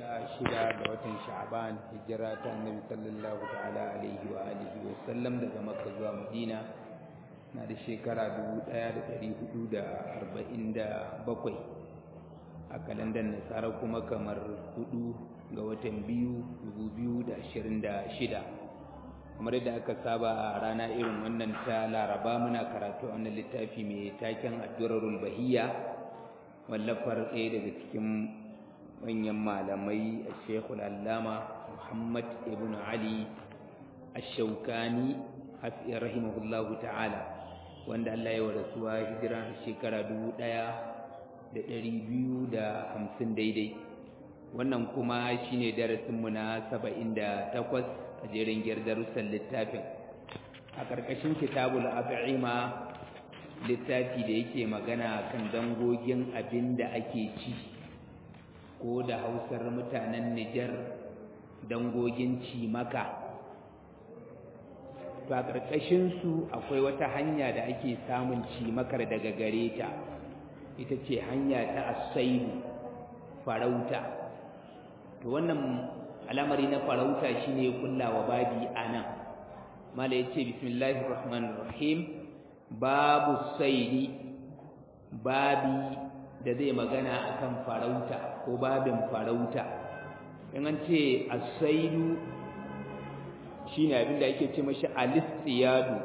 shida ga watan sha'ban hijira ta annabi sallallahu ta'ala alaihi wa alihi wa sallam daga makka zuwa madina na da shekara 1447 a kalandar nasara kuma kamar hudu ga watan biyu 2026 kamar yadda aka saba a rana irin wannan ta laraba muna karatu a wannan littafi mai taken addurarul bahiyya wallafar ɗaya daga cikin manyan malamai a shekul allama muhammad ibn ali ashaukani rahimahullahu ta'ala wanda allah ya rasuwa hijira shekara dubu ɗaya da ɗari biyu da hamsin daidai wannan kuma shine darasinmu na saba'in da takwas a jerin darussan littafin a ƙarƙashin kitabul ab'ima littafi da yake magana kan dangogin abin da ake ci ko da hausar mutanen Nijar dangogin cimaka to a ƙarƙashinsu akwai wata hanya da ake samun cimakar daga gare ta ita ce hanya ta asaibu farauta to wannan al'amari na farauta shine kullawa babi anan mala yace bismillahir rahmanir rahim babu saidi babi da zai magana akan farauta ko babin farauta in an ce as-saidu shine abin da ake ce mashi al-istiyadu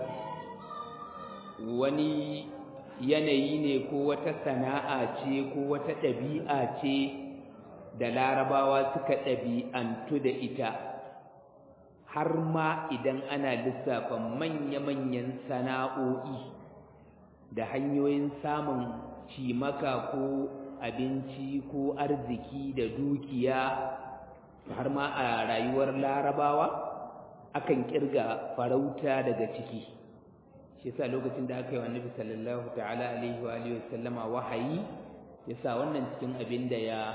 wani yanayi ne ko wata sana'a ce ko wata ɗabi'a ce da larabawa suka ɗabi'antu da ita har ma idan ana lissafa manya-manyan sana'o'i da hanyoyin samun cimaka ko abinci ko arziki da dukiya har ma a rayuwar larabawa akan kirga farauta daga ciki shi yasa lokacin da aka yi wa annabi sallallahu ta'ala alaihi wa alihi wasallama wahayi yasa wannan cikin abin da ya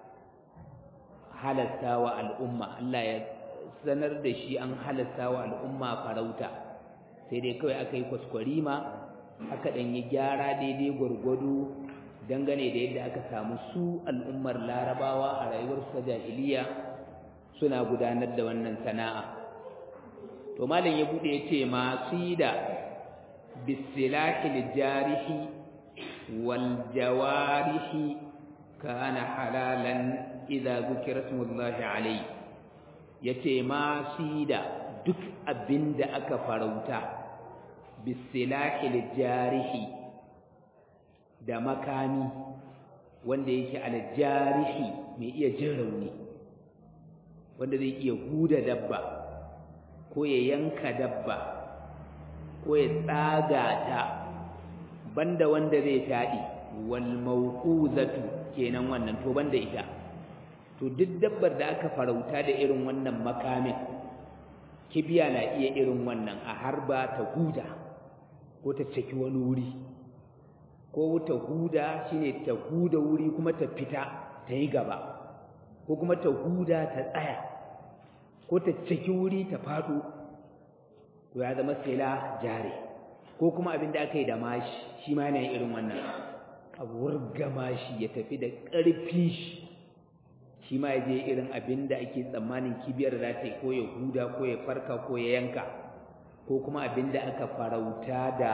halatta wa al'umma Allah ya sanar da shi an halatta wa al'umma farauta sai dai kawai aka yi kwaskwarima aka ɗan yi gyara daidai gwargwado dangane da yadda aka samu su al'ummar larabawa a rayuwar sa jahiliya suna gudanar da wannan sana'a to malam ya bude ya ce masu da bisilahil jarihi wal jawarihi kana halalan idza zukira smullahi alayhi yace ma da duk abinda aka farauta bisilahil jarihi da makami wanda yake aljarihi mai iya jin rauni wanda zai iya huda dabba ko ya yanka dabba ko ya tsaga ta banda wanda zai fadi wal mawquzatu kenan wannan to banda ita to duk dabbar da aka farauta da irin wannan makamin kibiya na iya irin wannan a harba ta huda ko ta caki wani wuri ko ta huda shine ta huda wuri kuma ta fita ta yi gaba ko kuma ta huda ta tsaya ko ta caki wuri ta fado to ya zama sila jare ko kuma abin da aka yi da mashi shi ma yana irin wannan a wurga mashi ya tafi da ƙarfi shi shi ma ya je irin abin da ake tsammanin kibiyar za ta yi ko ya huda ko ya farka ko ya yanka ko kuma abin da aka farauta da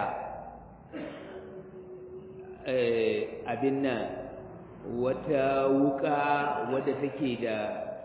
abin nan wata wuka wadda take da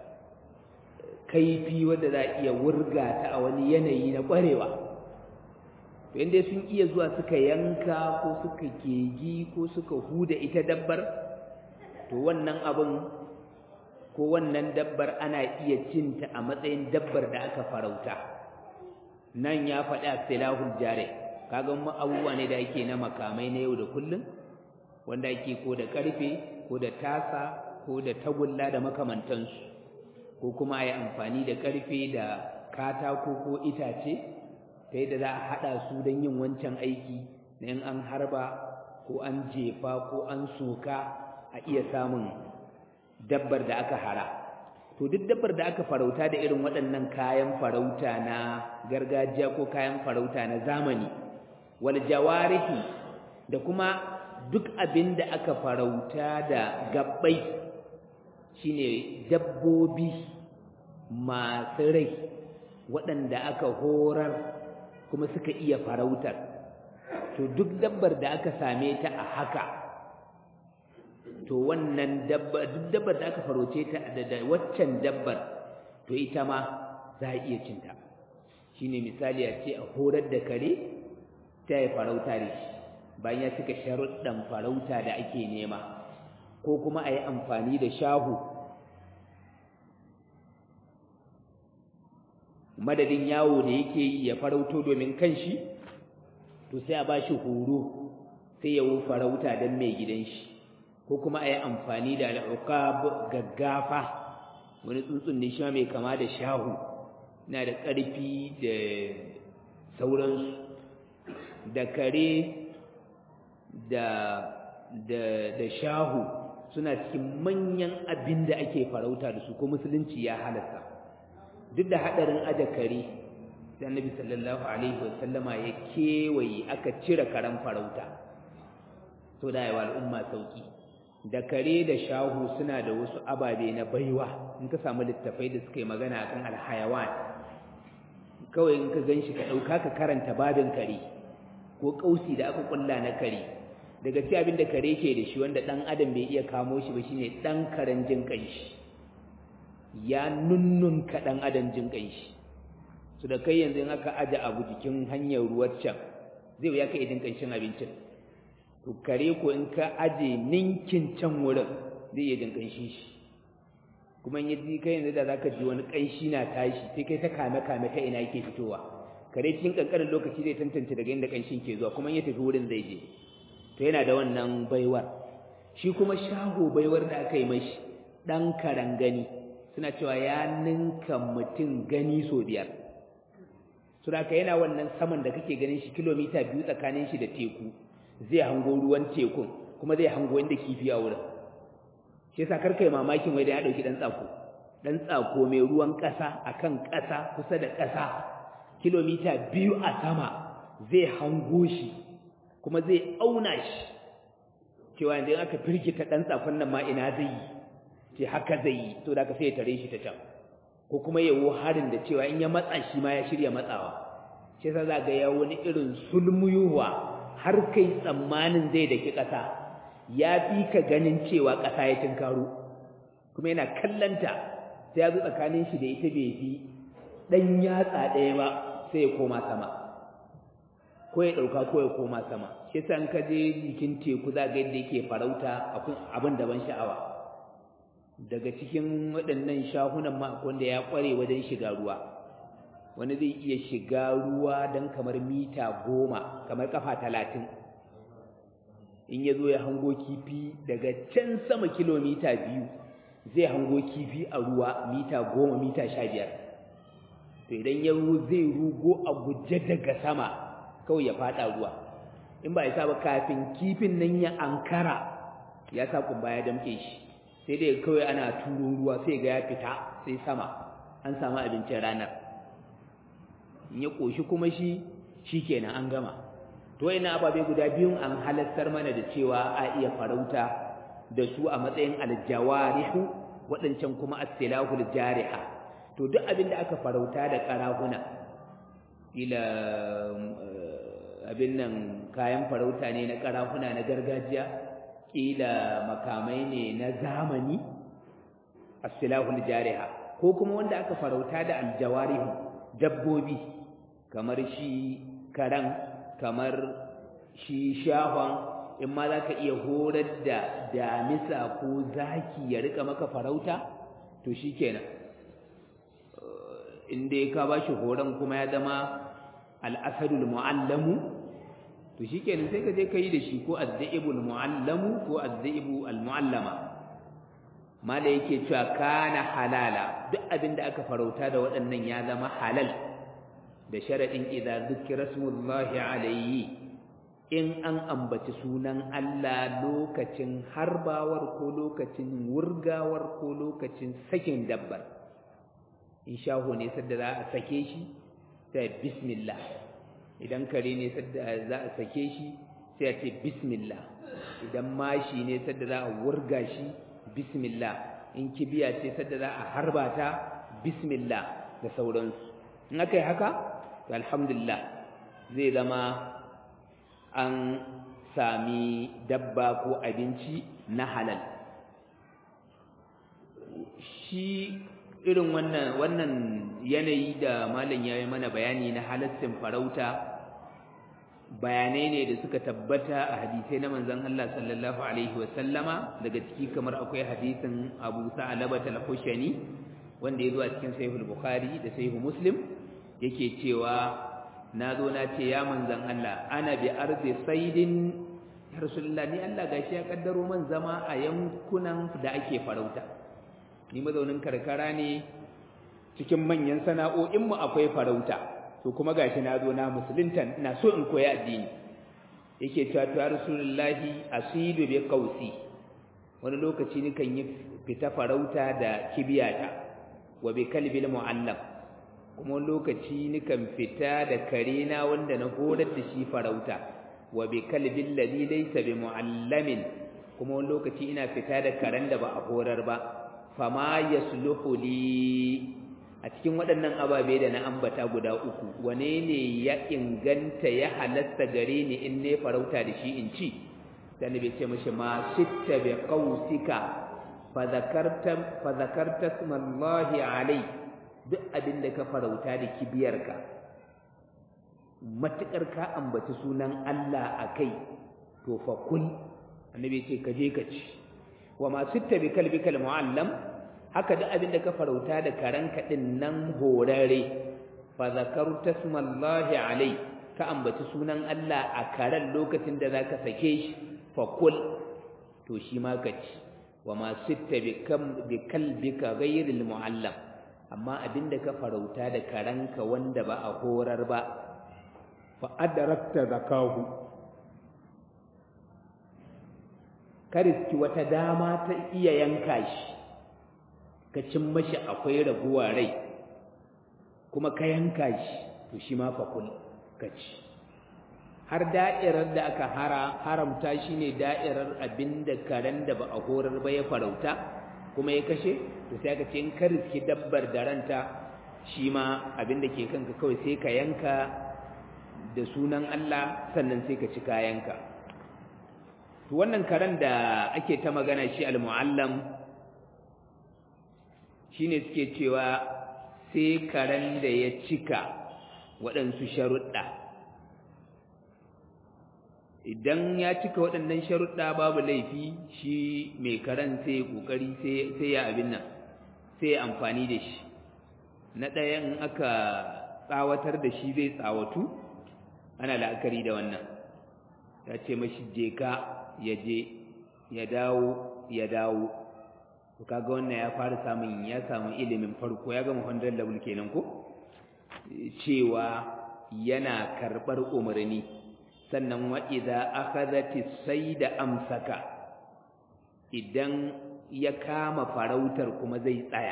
kaifi wadda za a iya wurga ta a wani yanayi na ƙwarewa to inda sun iya zuwa suka yanka ko suka kegi ko suka huda ita dabbar to wannan abin ko wannan dabbar ana iya cinta a matsayin dabbar da aka farauta nan ya faɗi a silahul jare kaga mu abubuwa ne da ake na makamai na yau da kullum wanda ake ko da ƙarfe ko da tasa ko da tagulla da makamantansu ko kuma a yi amfani da ƙarfe da katako ko itace ta yadda za a haɗa su don yin wancan aiki na in an harba ko an jefa ko an soka a iya samun dabbar da aka hara to duk dabbar da aka farauta da irin waɗannan kayan farauta na gargajiya ko kayan farauta na zamani wal jawarihi da kuma duk abin da aka farauta da gabbai shine dabbobi masu rai waɗanda aka horar kuma suka iya farautar to duk dabbar da aka same ta a haka to wannan dabba duk dabbar da aka faroce ta da waccan dabbar to ita ma za a iya cinta shine misali a ce a horar da kare ta yi farauta da shi bayan ya cika sharuɗan farauta da ake nema ko kuma a yi amfani da shahu madadin yawo da yake yi ya farauto domin kanshi to sai a ba shi horo sai ya farauta don mai gidan shi ko kuma a yi amfani da al'uqab gaggafa wani tsuntsun ne shi mai kama da shahu na da ƙarfi da sauransu da kare da da da shahu suna cikin manyan abin da ake farauta da su ko musulunci ya halasta duk da hadarin aje kare sai annabi sallallahu alaihi wasallama ya kewaye aka cire karen farauta to da yawa al'umma sauki da kare da shahu suna da wasu ababe na baiwa in ka samu littafai da suka yi magana akan alhayawan kawai in ka ganshi ka dauka ka karanta babin kare ko kausi da aka kulla na kare daga ci abin da kare ke da shi wanda dan adam bai iya kamo shi ba shine dan karen jin kanshi ya nunnun ka dan adam jin kanshi su da kai yanzu in aka aje abu jikin hanyar ruwan can zai wuya ka idin kanshin abincin to kare ko in ka aje ninkin can wurin zai iya jin kanshin shi kuma in yaji kai yanzu da zaka ji wani kanshi na tashi sai kai ta kame kame ta ina yake fitowa kare cikin kankanin lokaci zai tantance daga inda kanshin ke zuwa kuma in ya tafi wurin zai je to yana da wannan baiwar shi kuma shaho baiwar da aka yi mashi dan karan gani suna cewa ya ninka mutum gani so biyar su da yana wannan saman da kake ganin shi kilomita biyu tsakanin shi da teku zai hango ruwan tekun kuma zai hango inda kifi a wurin shi yasa karka yi mamakin wai da ya ɗauki ɗan tsako ɗan tsako mai ruwan ƙasa akan ƙasa kusa da ƙasa kilomita biyu a sama zai hango shi kuma zai auna shi cewa yanzu aka firgita ɗan tsakon nan ma ina zai yi ce haka zai yi to da ka sai ya tare shi ta can ko kuma yawo harin da cewa in ya matsa shi ma ya shirya matsawa shi yasa za ga ya wani irin sulmuyuwa har kai tsammanin zai daki ƙasa ya fi ka ganin cewa ƙasa ya tinkaro kuma yana kallanta sai ya zo tsakanin shi da ita bai fi ɗan yatsa ɗaya ba sai ya koma sama ko ya ɗauka ko ya koma sama shi yasa in ka je jikin teku za ga yadda yake farauta abin daban sha'awa daga cikin waɗannan shahunan ma wanda ya ƙware wajen shiga ruwa wani zai iya shiga ruwa don kamar mita goma kamar kafa talatin in ya zo ya hango kifi daga can sama kilomita biyu zai hango kifi a ruwa mita goma mita sha biyar to idan ya zai rugo a guje daga sama kawai ya faɗa ruwa in ba ya sa ba kafin kifin nan ya ankara ya sa kumba ya damke shi sai dai kawai ana turo ruwa sai ga ya fita sai sama an samu abincin ranar in ya koshi kuma shi shikenan an gama to wayannan ababe guda biyun an halattar mana da cewa a iya farauta da su a matsayin aljawarihu waɗancan kuma as-silahul jariha to duk abin da aka farauta da karahuna ila abin nan kayan farauta ne na karahuna na gargajiya kila makamai ne na zamani as-silahul jariha ko kuma wanda aka farauta da aljawarihu dabbobi kamar shi karan kamar shi shahon in ma zaka iya horar da damisa ko zaki ya rika maka farauta to shikenan in dai ka bashi horon kuma ya zama al-asadul muallamu to shikenan sai ka je kai da shi ko az-zaibul muallamu ko az-zaibu al-muallama mala yake cewa kana halala duk abin da aka farauta da waɗannan ya zama halal da sharadin idza zikra smullahi alayhi in an ambaci sunan Allah lokacin harbawar ko lokacin wurgawar ko lokacin sakin dabbar in shaho ne sadda za a sake shi sai bismillah idan kare ne sadda za a sake shi sai a ce bismillah idan mashi ne sadda za a wurga shi bismillah in kibiya ce sadda za a harba ta bismillah da sauransu in aka yi haka to alhamdulillah zai zama an sami dabba ko abinci na halal shi irin wannan wannan yanayi da malam ya yi mana bayani na halastin farauta bayanai ne da suka tabbata a hadisai na manzon Allah sallallahu alaihi wasallama daga ciki kamar akwai hadisin Abu Sa'laba al-Khushani wanda ya zo a cikin Sahih bukhari da Sahih Muslim yake cewa na zo na ce ya manzon Allah ana bi ardi saidin ya rasulullah ni Allah gashi ya kaddaro man zama a yankunan da ake farauta ni mazaunin karkara ne cikin manyan sana'o'inmu akwai farauta to kuma gashi na zo na musulunta ina so in koyi addini yake cewa to rasulullahi asidu bi qausi wani lokaci ni kan yi fita farauta da kibiyata wa bi kalbil muallam kuma wani lokaci ni kan fita da karena wanda na horar da shi farauta wa bi kalbil ladhi laysa bi muallamin kuma wani lokaci ina fita da karen da ba a horar ba fama yasluhu li a cikin waɗannan ababe da na ambata guda uku wane ne ya inganta ya halasta gare ni in ne farauta da shi in ci dan bai ce mishi ma sitta bi qausika fa zakarta fa zakarta smallahi alai duk abin da ka farauta da kibiyarka matukar ka ambaci sunan Allah akai to fa kul annabi ce ka je ka ci wa ma sitta bi kalbikal muallam haka duk abin da ka farauta da karanka din nan horare fa zakarta smallahi alai ka ambaci sunan Allah a karan lokacin da zaka sake shi fa kul to shi ma ka ci wa ma sitta bi kam bi kalbika ghayril muallam amma abin da ka farauta da karanka wanda ba a horar ba fa adrakta zakahu kariski wata dama ta iya yanka shi ka cin mashi akwai raguwa rai kuma ka yanka shi to shi ma fakul ka ci har da'irar da aka hara haramta shi ne da'irar abin da karen da ba a horar ba ya farauta kuma ya kashe to sai aka ce in ka riski dabbar da ranta shi ma abin da ke kanka kawai sai ka yanka da sunan Allah sannan sai ka ci kayanka to wannan karen da ake ta magana shi al-muallam shine suke cewa sai karen da ya cika waɗansu sharuɗa idan ya cika waɗannan sharuɗa babu laifi shi mai karen sai ya ƙoƙari sai ya abin nan sai ya amfani da shi na ɗaya in aka tsawatar da shi zai tsawatu ana la'akari da wannan ya ce mashi je ka ya je ya dawo ya dawo to kaga wannan ya fara samun ya samu ilimin farko ya gama 100 level kenan ko cewa yana karbar umarni sannan wa idza akhadhati sayda amsaka idan ya kama farautar kuma zai tsaya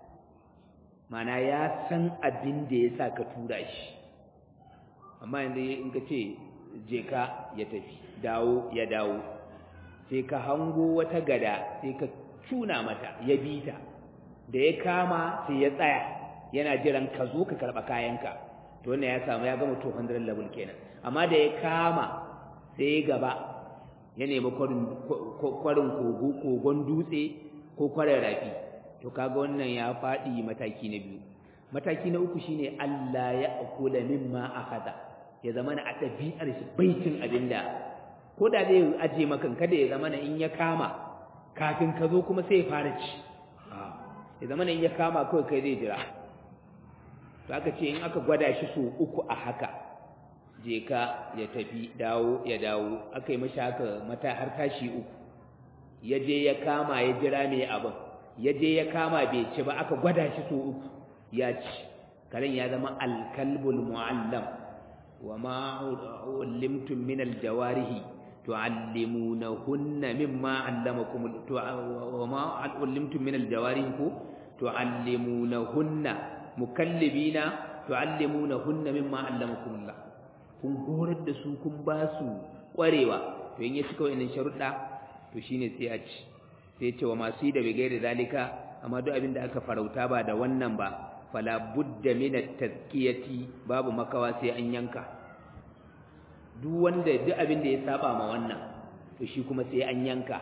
mana ya san abin da ya sa ka tura shi amma yanzu in ka ce je ka ya tafi dawo ya dawo sai ka hango wata gada sai ka tuna mata ya bi ta da ya kama sai ya tsaya yana jiran ka zo ka karɓa kayanka to wannan ya samu ya gama 200 level kenan amma da ya kama sai ya gaba ya nemi kwarin kogo kogon dutse ko kwarin rafi to kaga wannan ya faɗi mataki na biyu mataki na uku shine Allah ya akula mimma akhadha ya zama na a ɗabi'ar shi baitin abinda ko da zai aje maka kada ya zama na in ya kama kafin ka zo kuma sai ya fara ci ya zama in ya kama kawai kai zai jira to aka ce in aka gwada shi so uku a haka je ka ya tafi dawo ya dawo aka yi mashi haka mata har tashi uku ya je ya kama ya jira mai abin ya je ya kama bai ci ba aka gwada shi so uku ya ci karen ya zama alkalbul mu'allam wa ma ulimtum min aljawarihi tu'allimunahunna mimma 'allamakum wa ma ulimtum min aljawarihi ku tu'allimunahunna mukallibina tu'allimunahunna mimma 'allamakum Allah kun horar da su kun ba su kwarewa to in ya cika wannan sharuɗa to shine sai a ci sai ce wa masu yi da bigai da zalika amma duk abin da aka farauta ba da wannan ba fala budda min at-tazkiyati babu makawa sai an yanka duk wanda duk abin da ya saba ma wannan to shi kuma sai an yanka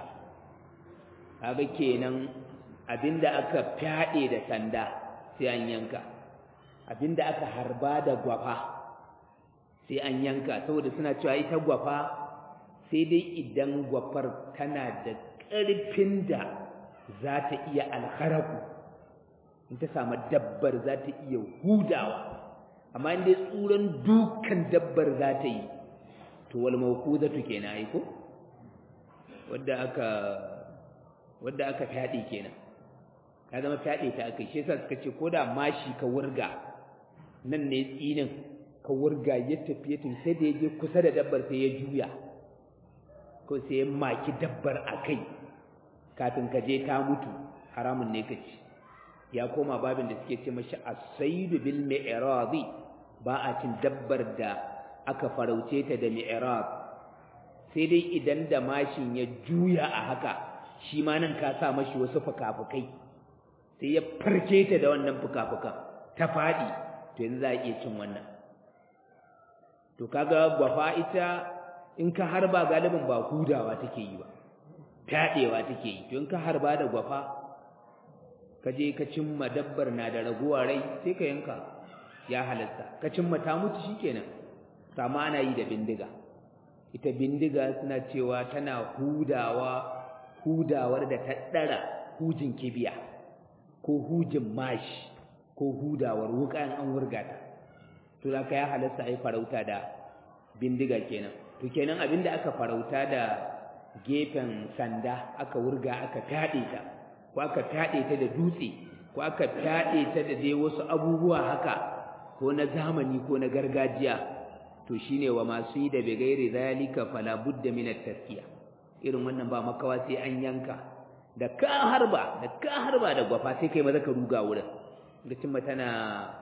kaga kenan abinda aka fyade da sanda sai an yanka abinda aka harba da gwafa sai an yanka saboda suna cewa ita gwafa sai dai idan gwafar tana da ƙarfin da za ta iya alharaku in ta samu dabbar za ta iya hudawa amma in dai tsuran dukan dabbar za ta yi to wal mawqudatu kenan ai ko wanda aka wanda aka fadi kenan ka zama fadi ta aka shi yasa suka ce koda mashi ka wurga nan ne tsinin ka wurga ya tafi ya sai da ya je kusa da dabbar sai ya juya ko sai ya maki dabbar a kai kafin ka je ta mutu haramun ne ka ci ya koma babin da suke ce mashi as-saydu bil mi'radi ba a cin dabbar da aka farauce ta da mi'rab sai dai idan da mashin ya juya a haka shi ma nan ka sa mashi wasu fukafukai sai ya farke ta da wannan fukafukan ta fadi to yanzu za a iya cin wannan to kaga gwafa ita in ka harba galibin ba hudawa take yi ba fyaɗewa take yi to in ka harba da gwafa ka je ka cimma dabbar na da raguwa rai sai ka yanka ya halatta ka cimma ta mutu shikenan sama ana yi da bindiga ita bindiga suna cewa tana hudawa hudawar da ta ɗara hujin kibiya ko hujin mashi ko hudawar wukan an wurga ta to da ka ya halatta ai farauta da bindiga kenan to kenan abinda aka farauta da gefen sanda aka wurga aka fyaɗe ta ko aka fyaɗe ta da dutse ko aka fyaɗe ta da dai wasu abubuwa haka ko na zamani ko na gargajiya to shine wa masu yi da bigairi zalika fala budda min at-taskiya irin wannan ba makawa sai an yanka da ka harba da ka harba da gwafa sai kai maza ka ruga wurin lokacin ba tana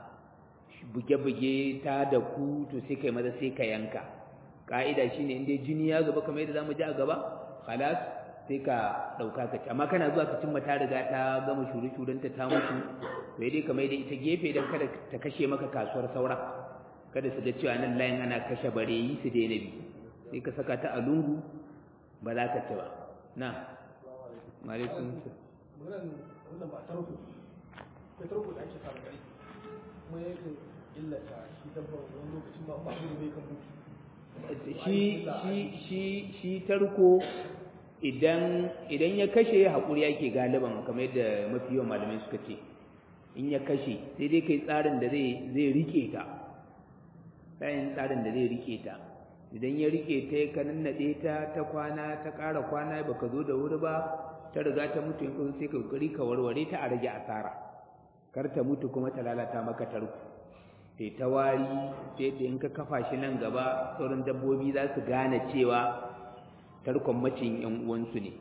buge-buge ta da ku to sai kai maza sai ka yanka ka'ida shine in dai jini ya zuba kamar yadda zamu ji a gaba khalas sai ka dauka ka ci amma kana zuwa ka cimma ta riga ta gama shuru-shurunta ta mutu to dai kamar da ita gefe dan kada ta kashe maka kasuwar saura kada su ga cewa nan layin ana kashe bareyi su daina bi sai ka saka ta a lungu ba za ka ci ba na malikun wannan ba tarko ko tarko da ake samu gari kuma yake illata shi dabbar wani lokacin ba ba ne kan mutu shi shi shi shi tarko idan idan ya kashe haƙuri yake galiban kamar yadda mafi yawan malamai suka ce in ya kashe sai dai kai tsarin da zai zai rike ta bayan tsarin da zai rike ta idan ya rike ta ka nannade ta ta kwana ta ƙara kwana baka zo da wuri ba ta riga ta mutu in kuma sai ka kokari ka warware ta a rage asara kar ta mutu kuma ta lalata maka tarko sai ta wari sai da in ka kafa shi nan gaba sauran dabbobi za su gane cewa tarkon macin yan uwansu ne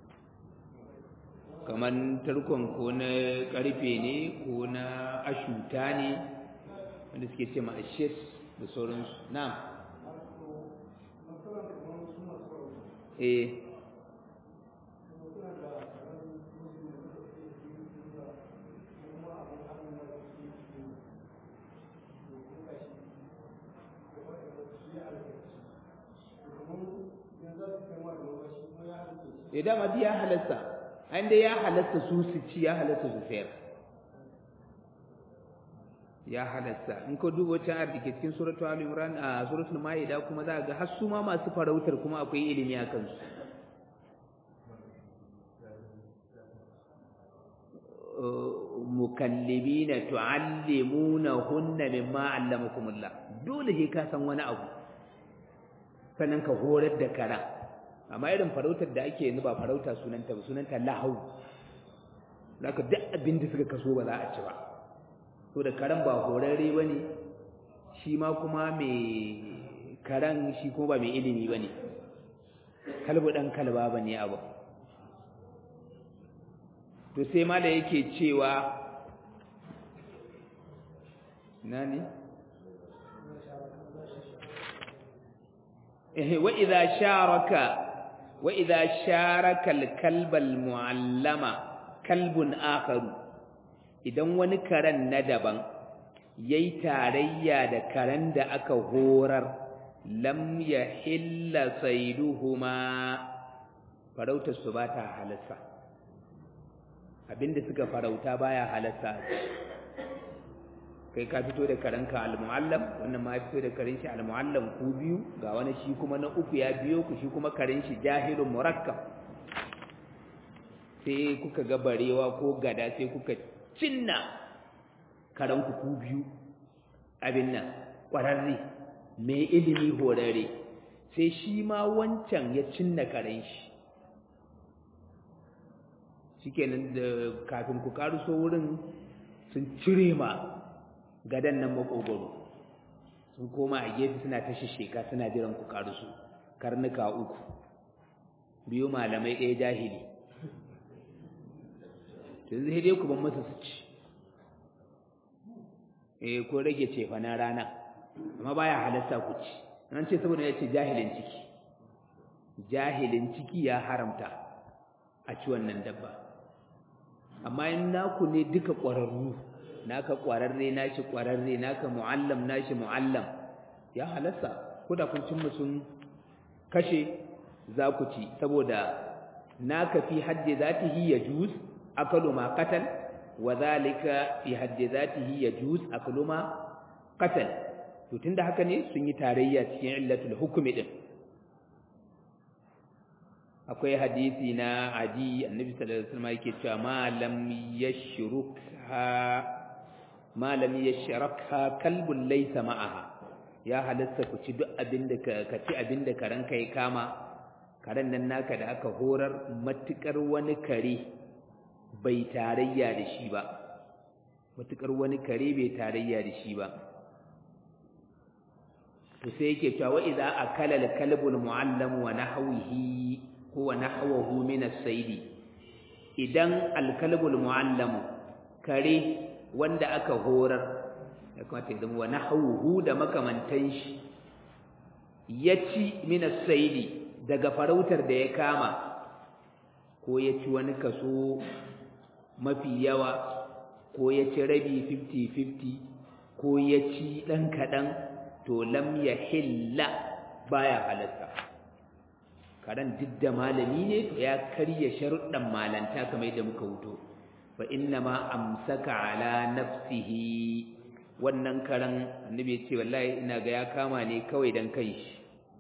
kamar tarkon ko na karfe ne ko na ashuta ne wanda suke ce ma ashis da sauransu na eh ya dama ya halasta an dai ya halasta su su ci ya halasta su sayar ya halasta in ka duba can a dake cikin suratul ali imran a suratul maida kuma za ga har su ma masu farautar kuma akwai ilimi a kansu mukallibina tuallimunahunna mimma allamakumullah dole sai ka san wani abu sannan ka horar da kara amma irin farautar da ake yanzu ba farauta sunanta ba sunanta lahau zaka duk abin da suka kaso ba za a ci ba to da karan ba horarre bane shi ma kuma mai karan shi kuma ba mai ilimi bane kalbu dan kalba bane abu to sai ma da yake cewa nani eh wa idza sharaka wa idza sharaka al-kalba al-mu'allama kalbun akharu idan wani karen na daban yayi tarayya da karen da aka horar lam yahilla sayduhuma farautar su bata halassa abinda suka farauta baya halassa kai ka fito da karanka al-muallam wannan ma fito da karin shi al-muallam ku biyu ga wani shi kuma na uku ya biyo ku shi kuma karin shi jahilun murakkab sai kuka ga barewa ko gada sai kuka cinna karanku ku biyu abin nan kwararre mai ilimi horare sai shi ma wancan ya cinna karen shi shikenan da kafin ku karuso wurin sun cire ma gadan nan makogoro sun koma a gefe suna ta shisheka suna jiran ku karuso karnuka uku biyu malamai ɗaya jahili yanzu sai dai ku ban masa su ci eh ko rage cefa na rana amma baya halasta ku ci an ce saboda ya ce jahilin ciki jahilin ciki ya haramta a ci wannan dabba amma in naku ne duka ƙwararru naka ƙwararre nashi ƙwararre naka mu'allam nashi mu'allam ya halasta ko da kun cin sun kashe za ku ci saboda naka fi haddi zatihi yajuz akalu ma qatal wa zalika fi haddi zatihi yajuz akalu ma qatal to tunda haka ne sun yi tarayya cikin illatul hukmi din akwai hadisi na adi annabi sallallahu alaihi wasallam yake cewa ma lam yashrukha ma lam yashrukha kalbun laysa ma'aha ya halatta ku ci duk abinda ka ci abinda karanka ya kama karen nan naka da aka horar matukar wani kare bai tarayya da shi ba matukar wani kare bai tarayya da shi ba to sai yake cewa wa idza akala al-kalbul mu'allam wa nahwihi huwa nahwahu min as-sayd idan al-kalbul mu'allam kare wanda aka horar ya kamata ya zama wa nahwuhu da makamantan shi yaci min as-sayd daga farautar da ya kama ko ya ci wani kaso mafi yawa ko ya ci rabi 50-50 ko ya ci ɗan kaɗan to lam ya hilla baya halatta karan duk da malami ne to ya karya sharuɗan malanta kamar yadda muka wuto fa inna ma amsaka ala nafsihi wannan karan annabi ya ce wallahi ina ga ya kama ne kawai dan kanshi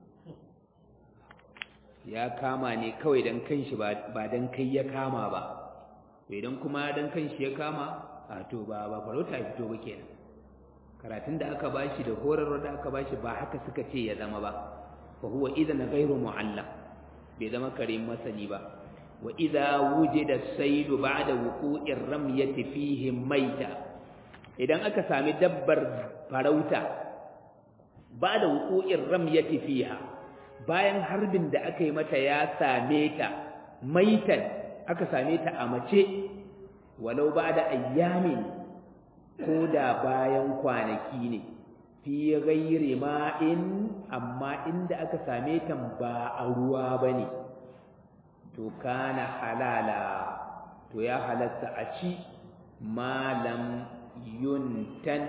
ya kama ne kawai dan kanshi ba ba dan kai ya kama ba to idan kuma dan kanshi ya kama a to ba ba farauta ya fito ba kenan karatun da aka bashi da horarwa da aka bashi ba haka suka ce ya zama ba fa huwa idan ghairu muallam bai zama karim masani ba wa idza wujida as-sayd ba'da wuqu'ir ramyati fihi maita idan aka sami dabbar farauta ba'da wuqu'ir ramyati fiha bayan harbin da aka yi mata ya same ta maitan aka same ta a mace walau ba'da ayyamin ko da bayan kwanaki ne fi ghairi ma'in amma inda aka same ta ba a ruwa bane to kana halala to ya halatta a ci malam yuntan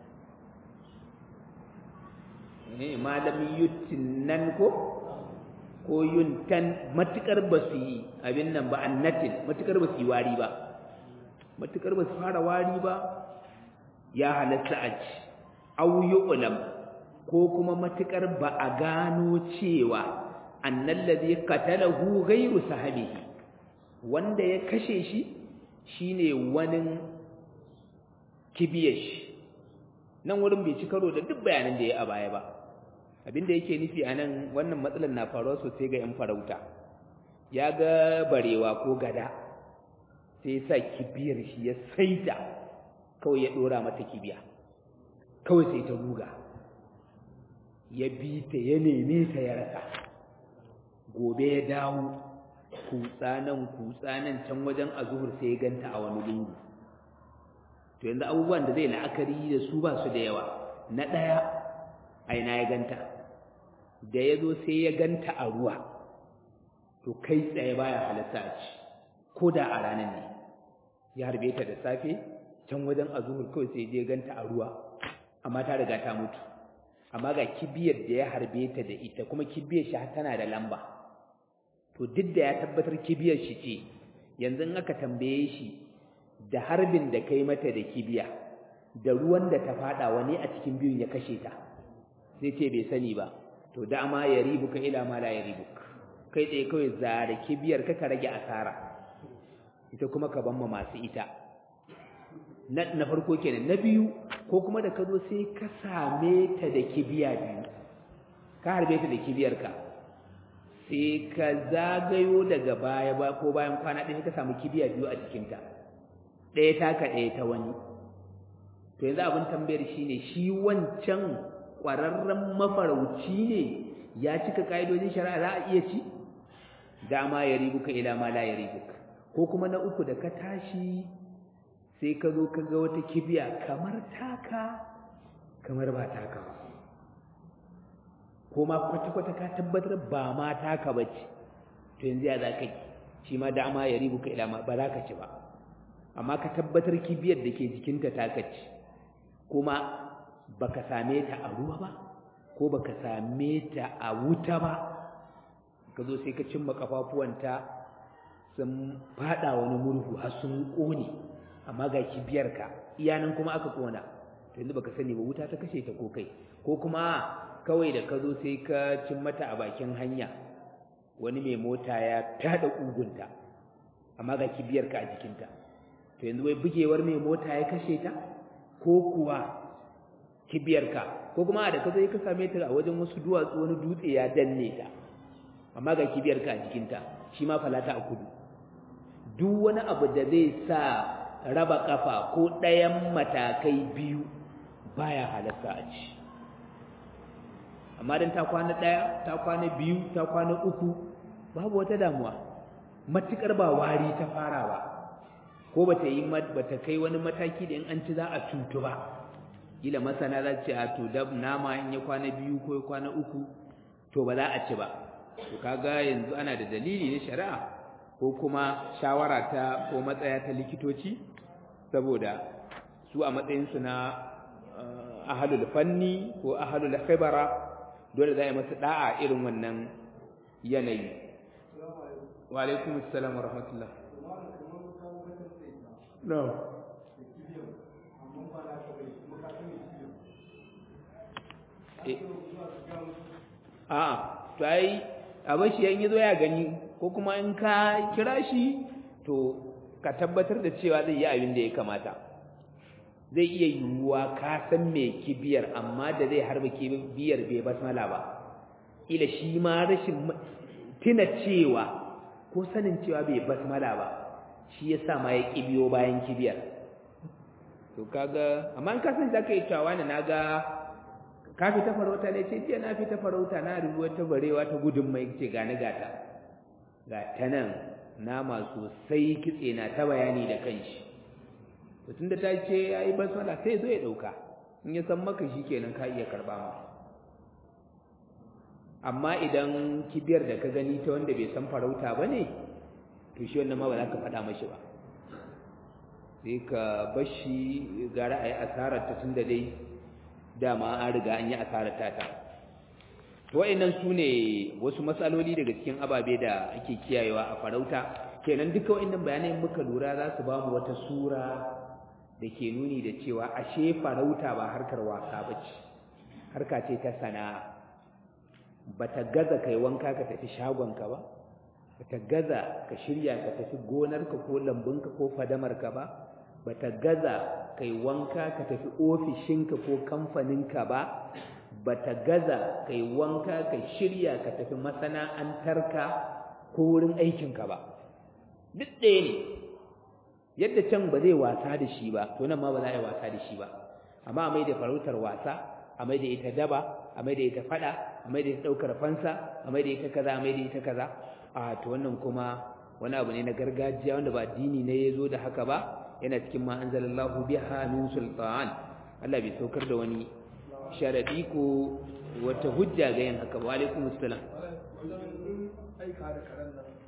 eh malam yuttinan ko ko yuntan matukar ba su yi abin nan ba annatin matukar ba su yi wari ba matukar ba su fara wari ba ya halatta a ci au yu'lam ko kuma matukar ba a gano cewa annal ladhi qatalahu ghayru sahabihi wanda ya kashe shi shine wani kibiyash nan wurin bai ci karo da duk bayanan da ya a baya ba abinda yake nufi anan wannan matsalar na faruwa sosai ga yan farauta ya ga barewa ko gada sai sa kibiyar shi ya saita kawai ya dora mata kibiya kawai sai ta ruga ya bi ta ya neme ta ya rasa gobe ya dawo kutsa nan kutsa nan can wajen azuhur sai ya ganta a wani lungu to yanzu abubuwan da zai la'akari da su ba su da yawa na ɗaya aina ya ganta da ya zo sai ya ganta a ruwa to kai tsaye baya halatta a ci ko da a ranar ne ya harbe ta da safe can wajen azuhur kawai sai je ganta a ruwa amma ta riga ta mutu amma ga kibiyar da ya harbe ta da ita kuma kibiyar shi tana da lamba to duk da ya tabbatar kibiyar shi ce yanzu in aka tambaye shi da harbin da kai mata da kibiya da ruwan da ta fada wani a cikin biyun ya kashe ta sai ce bai sani ba to dama ya ribuka ila ma la ya ribuk kai tsaye kawai zare kibiyar ka ka rage asara ita kuma ka ban ma masu ita na, na farko kenan na biyu ko kuma da ka zo sai ka same ta da kibiya biyu ka harbe ta da kibiyar ka sai ka zagayo daga baya ba ko bayan kwana ɗaya ka samu kibiya biyu a jikinta ɗaya taka ɗaya ta wani to yanzu abin tambayar shine shi wancan ƙwararren mafarauci ne ya cika ƙa'idojin shari'a za a iya ci dama ya ribuka ila ma la ya ribuka ko kuma na uku da ka tashi sai ka zo ka ga wata kibiya kamar taka kamar ba taka ba ko ma kwata-kwata ka tabbatar ba ma taka ba ce to yanzu ya za ka yi shi ma dama ya ribuka ila ma ba za ka ci ba amma ka tabbatar kibiyar da ke jikinta taka ce kuma baka same ta a ruwa ba ko baka same ta a wuta ba ka zo sai ka cimma kafafuwanta sun fada wani murhu har sun kone amma ga kibiyarka iyanan kuma aka kona to yanzu baka sani ba wuta ta kashe ta ko kai ko kuma kawai da ka zo sai ka cin mata a bakin hanya wani mai mota ya fada kugunta amma ga kibiyarka a jikinta to yanzu wai bugewar mai mota ya kashe ta ko kuwa kibiyarka ko kuma da ka zo ka same ta a wajen wasu duwatsu wani dutse ya danne ta amma ga kibiyarka a jikinta shi ma falata a kudu duk wani abu da zai sa raba kafa ko ɗayan matakai biyu baya halatta a ci amma dan ta kwana ɗaya ta kwana biyu ta kwana uku babu wata damuwa matukar ba wari ta fara ba ko bata yi bata kai wani mataki da in an ci za a cutu ba kila masana za ce a to dab nama in ya kwana biyu ko ya kwana uku to ba za a ci ba to kaga yanzu ana da dalili na shari'a ko kuma shawara ta ko matsaya ta likitoci saboda su a matsayinsu na ahalul fanni ko ahalul khibara dole za a yi masa da'a irin wannan yanayi wa alaikum assalam wa rahmatullah no a to ai abin shi yan yazo ya gani ko kuma in ka kira shi to ka tabbatar da cewa zai yi abin da ya kamata zai iya yiwuwa ka san me kibiyar amma da zai harba kibiyar bai basmala ba ila shi ma rashin tuna cewa ko sanin cewa bai basmala ba shi yasa ma ya kibiyo bayan kibiyar to kaga amma in ka san zaka yi cewa ne naga ka fita farauta ne ce jiya na fita farauta na rubuwa ta barewa ta gudun mai ce gani gata ga ta nan nama sosai kitse na ta bayani da kanshi to tunda ta ce ya yi basmala sai zo ya ɗauka in ya san maka shi kenan ka iya karɓa ma amma idan kibiyar da ka gani ta wanda bai san farauta ba ne to shi wannan ma ba za ka faɗa mashi ba sai ka bashi gara a yi asarar ta tunda dai dama an riga an yi asarar tata to wa'annan su ne wasu matsaloli daga cikin ababe da ake kiyayewa a farauta kenan duka wa'annan bayanai muka lura za su ba mu wata sura da ke nuni da cewa ashe farauta ba harkar wasa ba ce harka ce ta sana'a ba ta gaza kai wanka ka tafi shagonka ba ba ta gaza ka shirya ka tafi gonarka ko lambunka ko fadamarka ba ba ta gaza kai wanka ka tafi ofishinka ko kamfaninka ba ba ta gaza kai wanka ka shirya ka tafi masana'antarka ko wurin aikinka ba duk ɗaya ne yadda can ba zai wasa da shi ba to nan ma ba za a yi wasa da shi ba amma a mai da farautar wasa a mai da ita daba a mai da ita fada a mai da ita ɗaukar fansa a mai da ita kaza a mai da ita kaza a to wannan kuma wani abu ne na gargajiya wanda ba addini ne ya zo da haka ba yana cikin ma anzalallahu biha min sultan Allah bai saukar da wani sharadi ko wata hujja ga yin haka wa alaikum assalam wajen aika da karen nan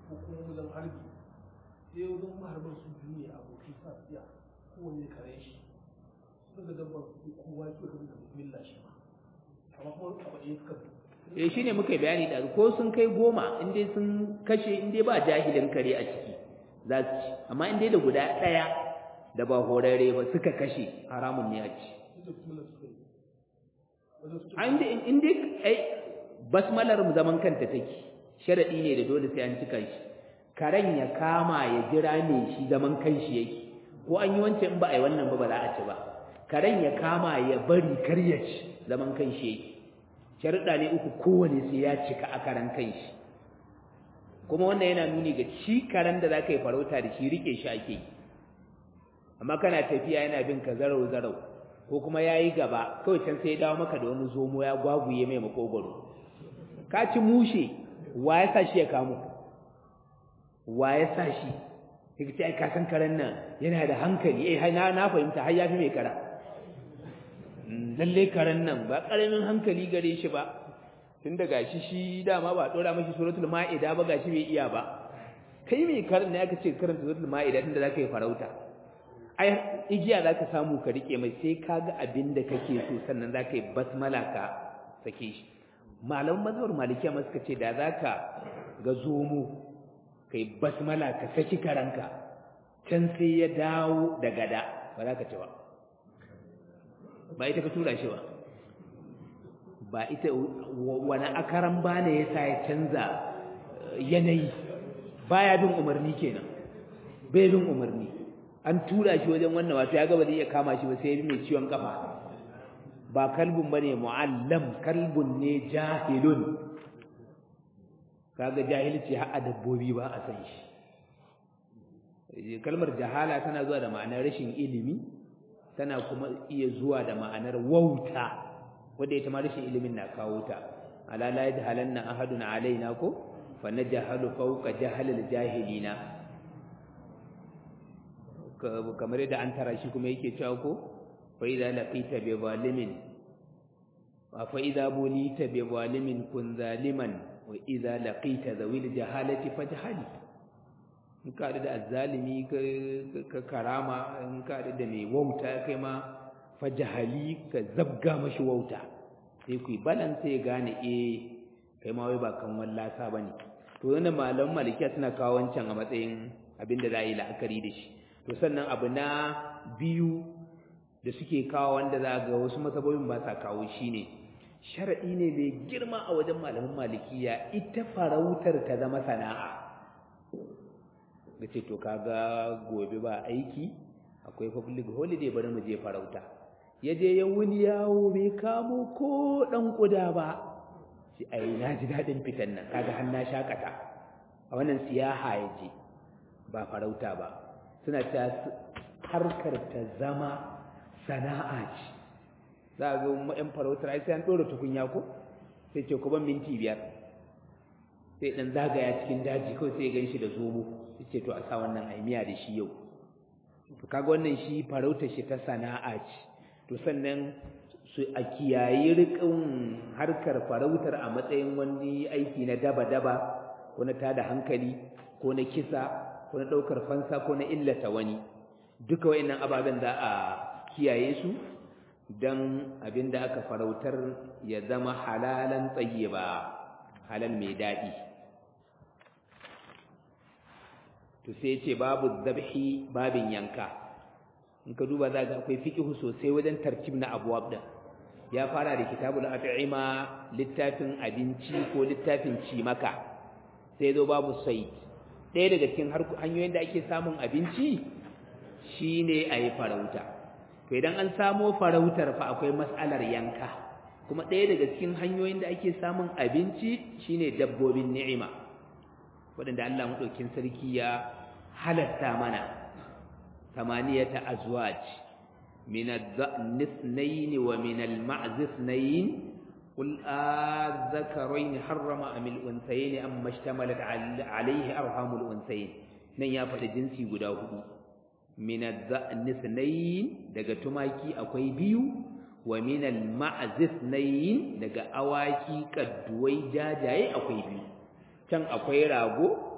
ko kuma wajen harbi sai wajen maharbar su biyu ne abokin sa tsiya kowane da kare shi suka dabbar kowa ya suka da bismillah shi ma amma kuma abu ɗaya suka eh shine muka yi bayani da ko sun kai goma in dai sun kashe in dai ba jahilin kare a ciki za su ci amma in dai da guda ɗaya da ba horarre ba suka kashe haramun ne a ci da bismillah suka yi wajen suke an dai in dai ai basmalar mu zaman kanta take sharadi ne da dole sai an cika shi karen ya kama ya jira ne shi zaman kanshi yake ko an yi wancan in ba a yi wannan ba ba za a ci ba karen ya kama ya bari kar ya ci zaman kanshi yake sharuɗa ne uku kowane sai ya cika a karan kanshi kuma wannan yana nuni ga shi karen da za ka yi farauta da shi rike shi ake yi amma kana tafiya yana bin ka zarau zarau ko kuma ya yi gaba kawai can sai ya dawo maka da wani zomo ya gwaguye mai makogwaro ka ci mushe wa ya sa shi ya kamo wa ya sa shi sai ce ai ka san karen nan yana da hankali eh na na fahimta har ya fi mai kara lalle karen nan ba karamin hankali gare shi ba tun da gashi shi dama ba dora mashi suratul ma'ida ba gashi bai iya ba kai mai karen ne aka ce karanta suratul ma'ida tunda zaka yi farauta ai igiya zaka samu ka rike mai sai ka ga abin da kake so sannan zaka yi basmala ka sake shi malaman mazhabar malikiya ma suka ce da zaka ga zomo kai basmala ka saki karanka can sai ya dawo da gada ba za ka ci ba ba ita ka tura shi ba ba ita wani akaran bane ya sa ya canza yanayi baya bin umarni kenan bai bin umarni an tura shi wajen wannan wato ya ga ba zai iya kama shi ba sai ya bi mai ciwon kafa ba kalbun bane muallam kalbun ne jahilun kaga jahilci har a dabbobi ba a san shi kalmar jahala tana zuwa da ma'anar rashin ilimi tana kuma iya zuwa da ma'anar wauta wanda ita ma rashin ilimin na kawo ta ala la yajhalanna ahadun alaina ko fa najhalu fawqa jahalil jahilina kamar yadda an tara shi kuma yake cewa ko fa idza laqita bi zalimin fa idza bulita bi zalimin kun zaliman wa idza laqita zawil jahalati fajhali in ka da azzalimi ka karama in ka da mai wauta kai ma fajhali ka zabga mashi wauta sai ku balan sai gane eh kai ma wai ba kan wallasa bane to wannan malaman malikiya suna kawo wancan a matsayin abinda za a yi la'akari da shi to sannan abu na biyu da suke kawo wanda za ga wasu masabobin ba sa kawo shi ne sharaɗi ne mai girma a wajen malamin malikiya ita farautar ta zama sana'a da ce to kaga gobe ba aiki akwai public holiday bari mu je farauta ya je ya wuni yawo bai kamo ko ɗan ƙuda ba shi ai na ji daɗin fitan nan kaga har na shakata a wannan siyaha ya je ba farauta ba suna ta harkar ta zama sana'a ce za a zo ma'yan farautar ai sai an ɗora tukunya ko sai ce ku ban minti biyar sai ɗan zagaya cikin daji kawai sai ya gan shi da zomo sai ce to a sa wannan aimiya da shi yau to kaga wannan shi farautar shi ta sana'a ce to sannan su a kiyayi riƙin harkar farautar a matsayin wani aiki na daba-daba ko na tada hankali ko na kisa ko na ɗaukar fansa ko na illata wani duka wa'annan ababen za a kiyaye su don abin da aka farautar ya zama halalan tsaye ba halal mai daɗi to sai ce babu zabhi babin yanka in ka duba za ga akwai fiƙihu sosai wajen tartib na abuwab din ya fara da kitabul at'ima littafin abinci ko littafin cimaka sai zo babu said ɗaya daga cikin hanyoyin da ake samun abinci shine a yi farauta to idan an samo farautar fa akwai mas'alar yanka kuma ɗaya daga cikin hanyoyin da ake samun abinci shine dabbobin ni'ima waɗanda Allah maɗaukin sarki ya halatta mana samaniyata azwaj min adh-dha'n ithnayn wa min al-ma'z ithnayn قل آذكرين حرم أم الأنثيين أم اشتملت عليه أرحام الأنثيين نن يا فدا جنسي guda hudu min adh-dha'n ithnayn daga tumaki akwai biyu wa min al-ma'z ithnayn daga awaki kadduwai jajaye akwai biyu can akwai rago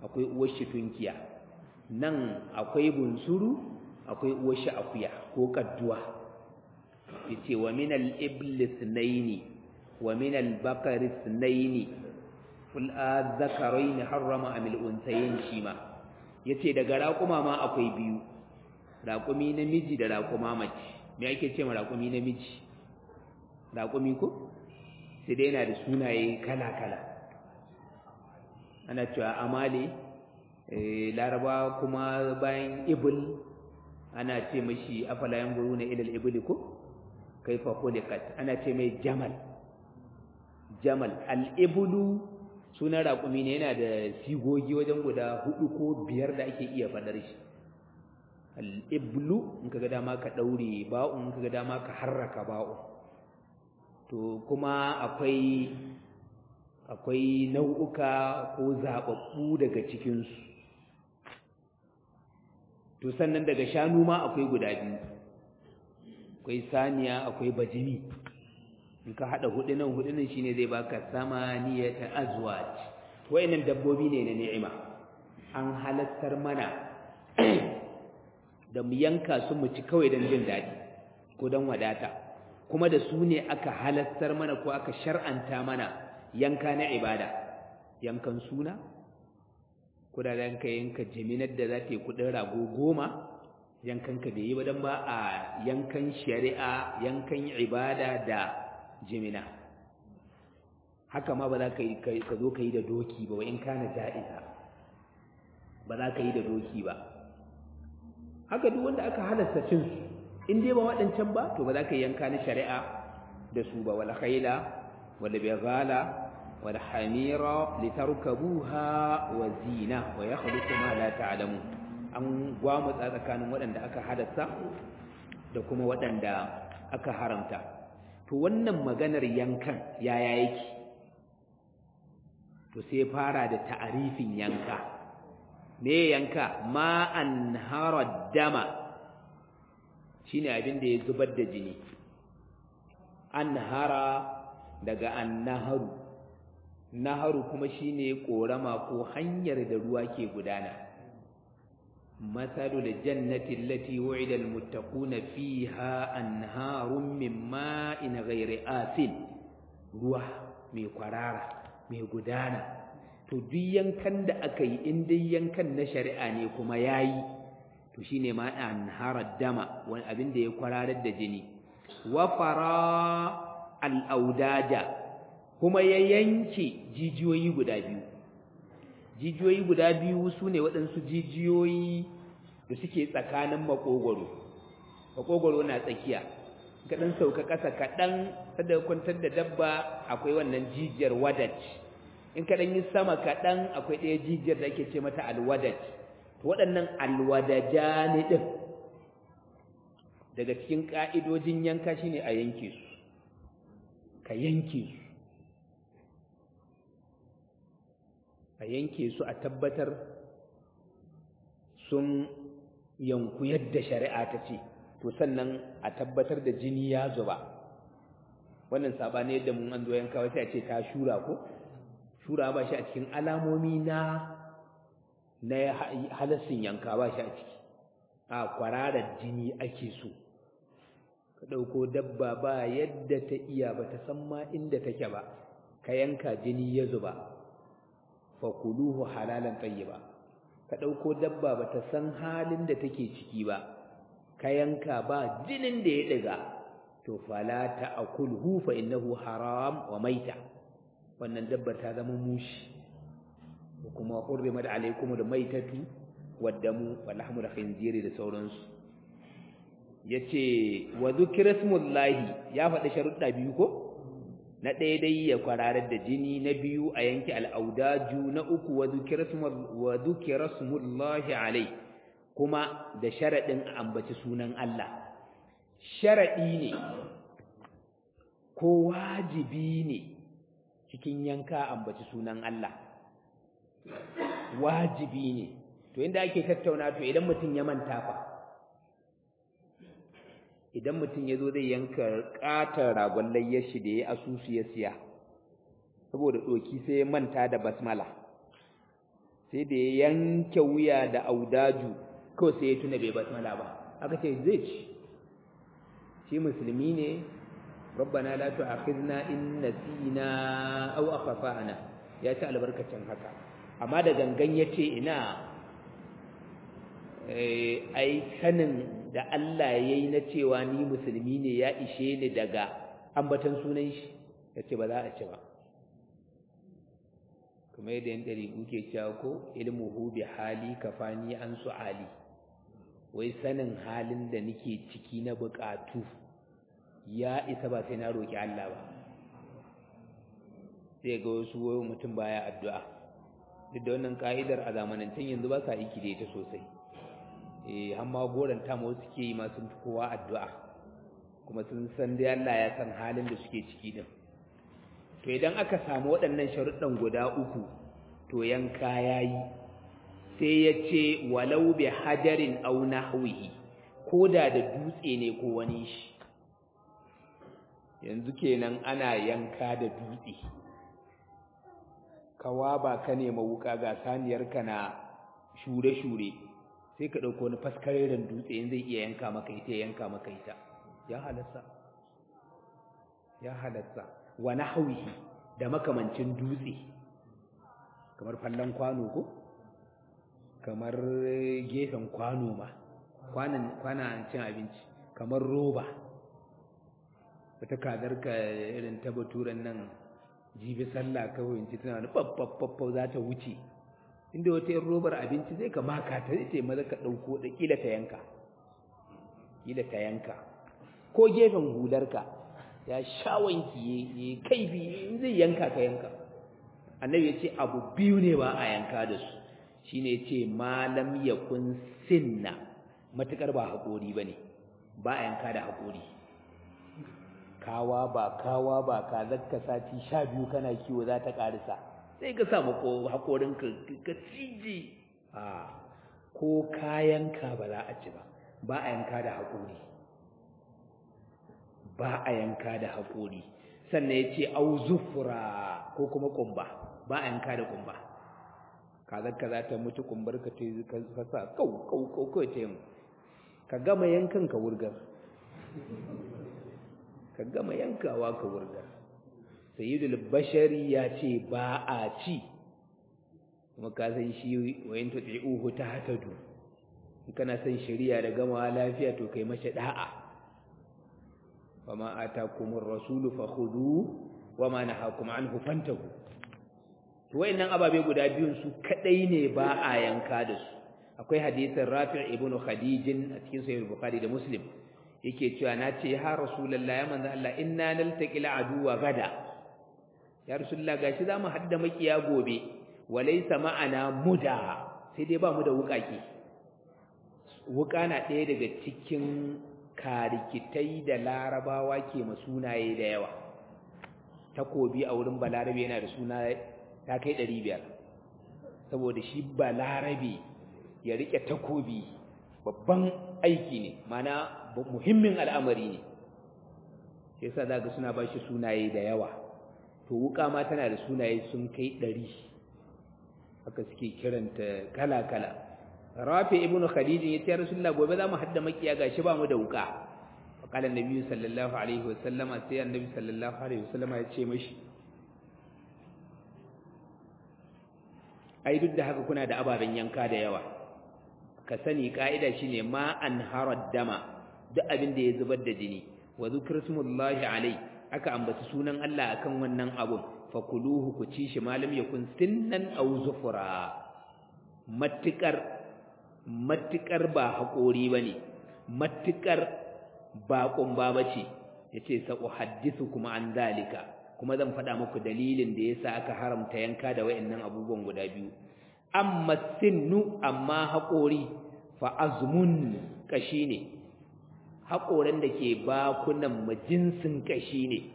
akwai uwar shi tunkiya nan akwai bunsuru akwai uwar shi akuya ko kadduwa yace wa min al-ibl ithnaini wa min al-baqar ithnaini ful adh-dhakarayn harrama am al-unthayayn shima yace daga raƙuma ma akwai biyu raƙumi namiji da raƙuma mace me ake ce ma raƙumi namiji raƙumi ko sai dai yana da sunaye kala-kala ana cewa amale laraba kuma bayan ibul ana ce mashi afala yanzuru na ilal ibli ko kaifa khuliqat ana ce mai jamal jamal al-iblu sunan raƙumi ne yana da sigogi wajen guda hudu ko biyar da ake iya faɗar shi al-iblu in kaga dama ka daure ba'un in kaga dama ka harraka ba'un to kuma akwai akwai nau'uka ko zababbu daga cikinsu to sannan daga shanu ma akwai guda biyu akwai saniya akwai bajimi in ka hada hudunan hudunan shine zai baka samaniyata azwaj wayannan dabbobi ne na ni'ima an halattar mana da mu yanka su mu ci kawai don jin daɗi ko don wadata kuma da su ne aka halattar mana ko aka shar'anta mana yanka na ibada yankan suna ko da yanka yanka jiminar da za ta yi kudin rago goma yankan ka bai yi ba don ba a yankan shari'a yankan ibada da jimina haka ma ba za ka zo ka yi da doki ba wa in kana ja'iza ba za ka yi da doki ba haka duk wanda aka halasta cin su in dai ba waɗancan ba to ba za ka yanka na shari'a da su ba wal khayla wal bighala wal hamira litarkabuha wa zina wa yakhluqu ma la ta'lamu an gwamu tsakanin waɗanda aka halasta da kuma waɗanda aka haramta to wannan maganar yankan yaya yake to sai fara da ta'arifin yanka me yanka ma an hara dama shine abin da ya zubar da jini an hara daga an naharu naharu kuma shine korama ko hanyar da ruwa ke gudana masalul jannati allati wu'ida almuttaquna fiha anharun min ma'in ghairi asin ruwa mai kwarara mai gudana to duk yankan da aka yi in dai yankan na shari'a ne kuma yayi to shine ma an harar dama wani abin da ya kwararar da jini wa fara al'audaja kuma ya yanke jijiyoyi guda biyu jijiyoyi guda biyu su ne waɗansu jijiyoyi da suke tsakanin makogwaro makogwaro na tsakiya kaɗan sauka ƙasa kaɗan sadda kwantar da dabba akwai wannan jijiyar wadat in kaɗan yi sama kaɗan akwai ɗaya jijiyar da ake ce mata alwadat waɗannan alwadajani ɗin daga cikin ƙa'idojin yanka shine a yanke su ka yanke su a yanke su a tabbatar sun yanku yadda shari'a ta ce to sannan a tabbatar da jini ya zuba wannan sabani yadda mun an zo yanka sai a ce ta shura ko shura ba shi a cikin alamomi na na halassin yanka ba shi a ciki a kwararar jini ake so ka ɗauko dabba ba yadda ta iya ba ta san ma inda take ba ka yanka jini ya zuba fakuluhu halalan tayyiba ka ɗauko dabba ba ta san halin da take ciki ba ka yanka ba jinin da ya ɗiga to fala ta'kulhu fa innahu haram wa maita wannan dabbar ta zama mushi kuma hurrimat alaykum al-maitatu wad-damu wal lahmu al-khinziri da sauransu yace wa dhukira smullahi ya faɗi sharuɗa biyu ko na ɗaya dai ya kwararar da jini na biyu a yanki al'audaju na uku wa dhukira smullahi alai kuma da sharaɗin a ambaci sunan Allah sharaɗi ne ko wajibi ne cikin yanka ambaci sunan Allah wajibi ne to inda ake tattauna to idan mutum ya manta fa idan mutum ya zo zai yanka ƙatar ragon layyar shi da ya asusu ya siya saboda ɗoki sai ya manta da basmala sai da ya yanke wuya da audaju kawai sai ya tuna bai basmala ba aka ce zai ci shi musulmi ne rabbana la tu'akhidna in nasina aw akhtana ya ci albarkacin haka amma da gangan yace ina eh ai sanin da Allah yayi na cewa ni musulmi ne ya ishe ni daga ambatan sunan shi yace ba za a ci ba kuma yadda yan ɗari ke cewa ko ilmuhu bi hali kafani an su'ali wai sanin halin da nake ciki na buƙatu ya isa ba sai na roƙi Allah ba sai ga wasu wayo mutum baya addu'a duk da wannan ka'idar a zamanancin yanzu ba sa aiki da ita sosai eh amma goranta ma wasu ke yi ma sun fi kowa addu'a kuma sun san dai Allah ya san halin da suke ciki din to idan aka samu waɗannan sharuɗan guda uku to yanka yayi sai ya ce walau bi hajarin aw nahwihi koda da dutse ne ko wani shi yanzu kenan ana yanka da dutse kawa ba ka nema wuka ga saniyarka na shure-shure sai ka ɗauko wani faskareren dutse in zai iya yanka maka ita ya yanka maka ita ya halatta ya halatta wa nahwihi da makamancin dutse kamar fallon kwano ko kamar gefen kwano ma kwanan kwanan cin abinci kamar roba wata kazar ka irin ta baturan nan jibi sallah kawai in ci tana wani babbabbab za ta wuce inda wata yin robar abinci zai ka maka ta ce maza ka ɗauko da ƙila ta yanka ƙila ta yanka ko gefen hularka ya sha wanki ya kaifi in zai yanka ka yanka annabi ya ce abu biyu ne ba a yanka da su shi ne ce malam ya kun sinna matuƙar ba haƙori ba ne ba a yanka da haƙori kawa ba kawa ba ka zakka sati sha biyu kana kiwo za ta ƙarisa sai ka sa mako haƙorin ka cije a ko kayanka ba za a ci ba ba a yanka da haƙori ba a yanka da haƙori sannan ya ce au zufura ko kuma ƙumba ba a yanka da ƙumba kazarka za ta mutu ƙumbar ka ka sa kau kau kau kawai ta yin ka gama yankan ka wurgar ka gama yankawa ka wurgar sayyidul bashari ya ce ba a ci kuma ka san shi wayin tuti'uhu ta hatadu in kana son shari'a da gamawa lafiya to kai mashi da'a wama atakumur rasulu fakhudhu wama nahakum anhu fantahu to wayannan ababe guda biyun su kadai ne ba a yanka da su akwai hadisin Rafi' ibn Khadij a cikin sahih Bukhari da Muslim yake cewa na ce ya rasulullahi ya manzo Allah inna naltaqi aduwa gada ya rasulullah gashi zamu hadda makiya gobe walaysa ma'ana muda sai dai ba mu da wukaki wuka na ɗaya daga cikin karikitai da larabawa ke masunaye da yawa takobi a wurin balarabe yana da suna ta kai ɗari biyar saboda shi balarabe ya riƙe takobi babban aiki ne mana muhimmin al'amari ne sai sa za ga suna ba shi sunaye da yawa to wuka ma tana da sunaye sun kai ɗari haka suke kiranta kala-kala rafi ibn khadijin ya ce rasulullah gobe za mu hadda makiya gashi ba mu da wuka faqala annabi sallallahu alaihi wasallama sai annabi sallallahu alaihi wasallama ya ce mashi ai duk da haka kuna da ababen yanka da yawa ka sani ka'ida shine ma an harad dama duk abin da ya zubar da jini wa zikrusmullahi alai aka ambaci sunan Allah akan wannan abun fakuluhu ku ci shi malam yakun sinnan aw zufura matikar matikar ba haƙori bane matikar ba kumba bace yace sa uhaddisu kuma an dalika kuma zan faɗa muku dalilin da yasa aka haramta yanka da wayannan abubuwan guda biyu amma sinnu amma haƙori fa azmun kashi ne haƙoran da ke bakunan majinsin kashi ne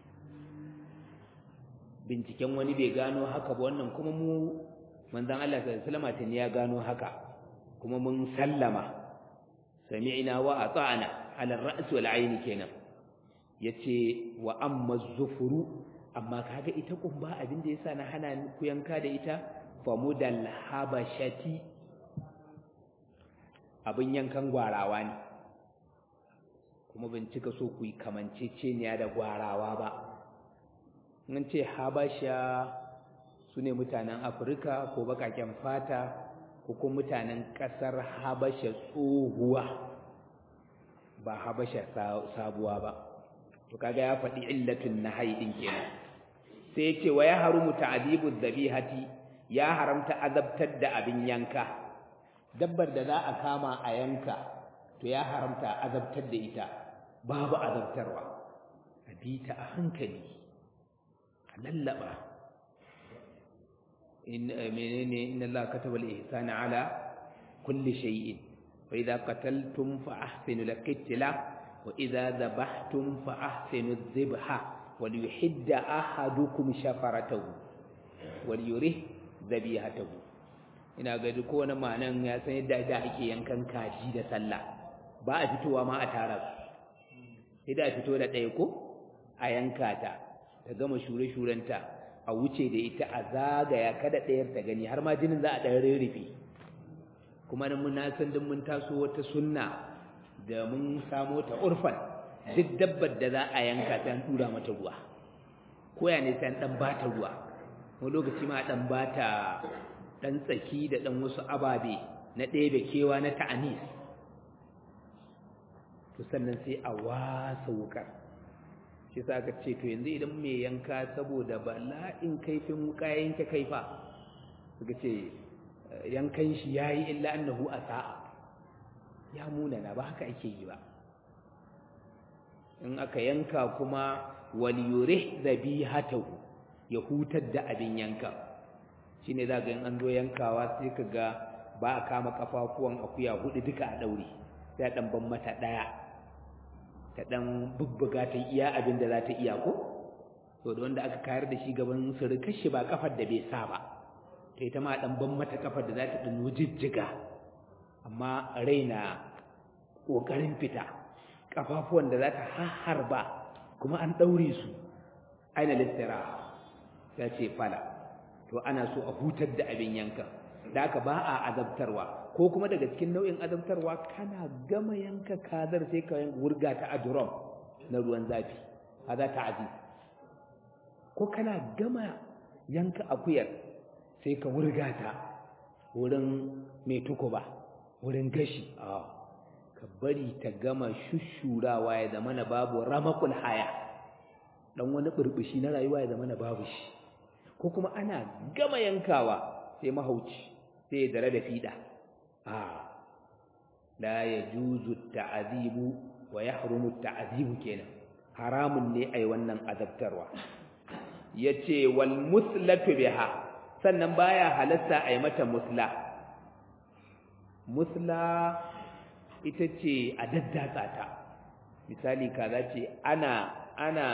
binciken wani bai gano haka ba wannan kuma mu manzon Allah sallallahu alaihi wasallam ya gano haka kuma mun sallama sami'na wa ata'na ala ar-ra's wal 'ayn kenan yace wa amma zufuru amma kaga ita kumba abin da yasa na hana ku yanka da ita famudal habashati abin yankan gwarawa ne kuma bin cika so ku yi kamanceceniya da gwarawa ba in ce habasha su ne mutanen afirka ko bakaken fata ko kuma mutanen ƙasar habasha tsohuwa ba habasha sabuwa ba to kaga ya faɗi illatun na haidin kenan sai ya ce wa ya harumu ta'adibu dhabihati ya haramta azabtar da abin yanka dabbar da za a kama a yanka to ya haramta azabtar da ita babu azabtarwa a bi ta a hankali a lallaba in menene inna Allah kataba al-ihsana ala kulli shay'in fa idza qataltum fa ahsinu al-qitla wa idza dhabhtum fa ahsinu adh-dhibha wa liyuhidda ahadukum shafaratahu wa liyurih dhabihatahu ina ga duk wani ma'anan ya san yadda da ake yankan kaji da sallah ba a fitowa ma a tara su sai da fito da ɗaya ko a yanka ta ta gama shure-shurenta a wuce da ita a zagaya kada ɗayar ta gani har ma jinin za a ɗan rarrafe kuma nan mun san din mun taso wata sunna da mun samo ta urfan duk dabbar da za a yanka ta an tura mata ruwa koya ne sai an ɗan bata ruwa wani lokaci ma ɗan bata ɗan tsaki da ɗan wasu ababe na ɗebe kewa na ta'anis to sannan sai a wasa wukar shi sa aka ce to yanzu idan mai yanka saboda bala'in kaifin wuka yanke kaifa suka ce yankan shi ya yi illa annahu a sa'a ya munana ba haka ake yi ba in aka yanka kuma waliyure zabihatahu ya hutar da abin yanka shine za ga in an zo yankawa sai ka ga ba a kama kafafuwan akuya hudu duka a daure sai a dan ban mata daya ta dan bubbuga ta iya abin da za ta iya ko to da wanda aka kayar da shi gaban surukar shi ba kafar da bai sa ba ta ita ma dan ban mata kafar da za ta dan jijjiga amma raina kokarin fita kafafuwan da za ta harba kuma an daure su aina listira ya ce fala to ana so a hutar da abin yanka da aka ba a azabtarwa ko kuma daga cikin nau'in azabtarwa kana gama yanka kazar sai ka wurga ta a drum na ruwan zafi haza ta'azi ko kana gama yanka akuyar sai ka wurga ta wurin mai tukuba wurin gashi a ka bari ta gama shushurawa ya zama na babu ramakul haya dan wani burbushi na rayuwa ya zama na babu shi ko kuma ana gama yankawa sai mahauci sai ya dare da fida a la yajuzu ta'azibu wa yahrumu ta'azibu kenan haramun ne ai wannan azabtarwa yace wal muslatu biha sannan baya halatta ai mata musla musla ita ce a daddatsa ta misali kaza ce ana ana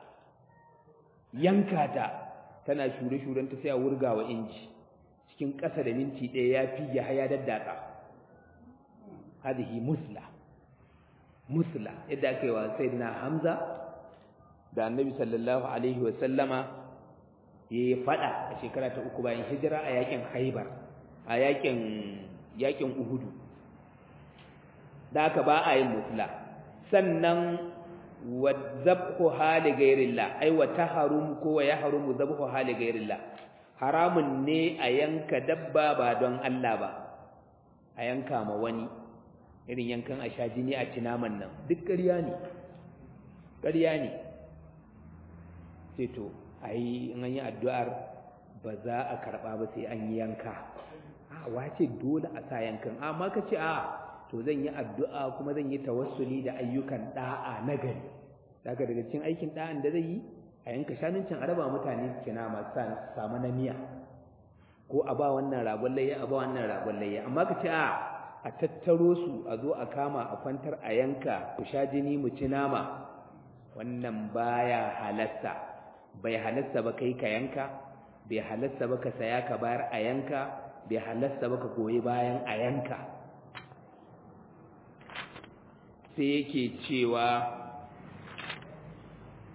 yanka ta tana shure-shurenta sai a wurga wa inji cikin ƙasa da minti ɗaya ya fi ya haya daddatsa hadihi musla musla yadda aka yi wa sayyidina hamza da annabi sallallahu alaihi wa sallama ya yi faɗa a shekara ta uku bayan hijira a yakin haibar a yakin yakin uhudu da aka ba a yin musla sannan wa zabhu hali gairillah ai wa taharum ko wa yahrumu zabhu hali gairillah haramun ne a yanka dabba ba don Allah ba a yanka ma wani irin yankan a sha jini a ci naman nan duk ƙarya ne ƙarya ne sai to ai in an yi addu'ar ba za a karɓa ba sai an yi yanka a wace dole a sa yankan amma ka ce a to zan yi addu'a kuma zan yi tawassuli da ayyukan da'a na gari daga daga cikin aikin da'an da zai yi a yanka shanun can araba mutane su kina masu samu na miya ko a ba wannan ragon layya a ba wannan ragon layya amma ka ce a a tattaro su a zo a kama a kwantar a yanka ku sha jini mu ci nama wannan baya halasta bai halasta ba kai ka yanka bai halasta ba ka saya ka bayar a yanka bai halasta ba ka goyi bayan a yanka sai yake cewa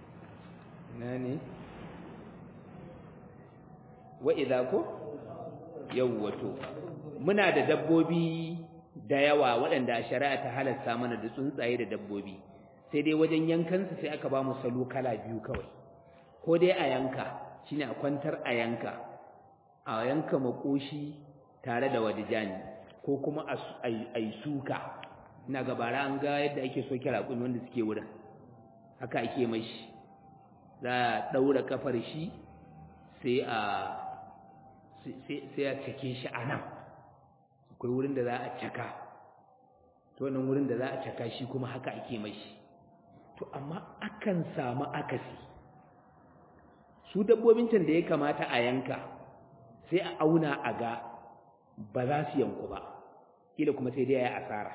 na ne wa idza ko yau wato muna da dabbobi da yawa waɗanda shari'a ta halasta mana da tsuntsaye da dabbobi sai dai wajen yankansu sai aka ba mu salo kala biyu kawai ko dai a yanka shine a kwantar a yanka a yanka makoshi tare da wadijani ko kuma a yi suka ina gabara an ga yadda ake soke raƙumi wanda suke wurin haka ake mashi za a ɗaura kafar shi sai a sai a cake shi a nan akwai wurin da za a caka to wannan wurin da za a caka shi kuma haka ake mashi to amma akan samu akasi su dabbobin can da ya kamata a yanka sai a auna a ga ba za su yanku ba kila kuma sai dai ya asara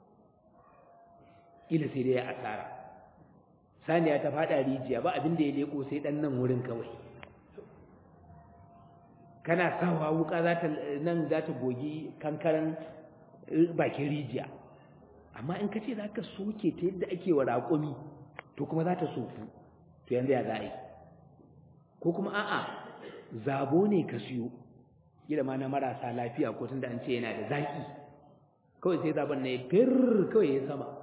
kila sai dai ya asara saniya ta fada rijiya ba abin da ya leko sai dan nan wurin kawai kana sawa wuka za ta nan za ta gogi kankaran bakin rijiya amma in ka ce za ka soke ta yadda ake wa raƙumi to kuma za ta soku to yanzu ya za a yi ko kuma a'a zabo ne ka siyo kila ma na marasa lafiya ko tunda an ce yana da zaki kawai sai zaben na ya fir kawai ya sama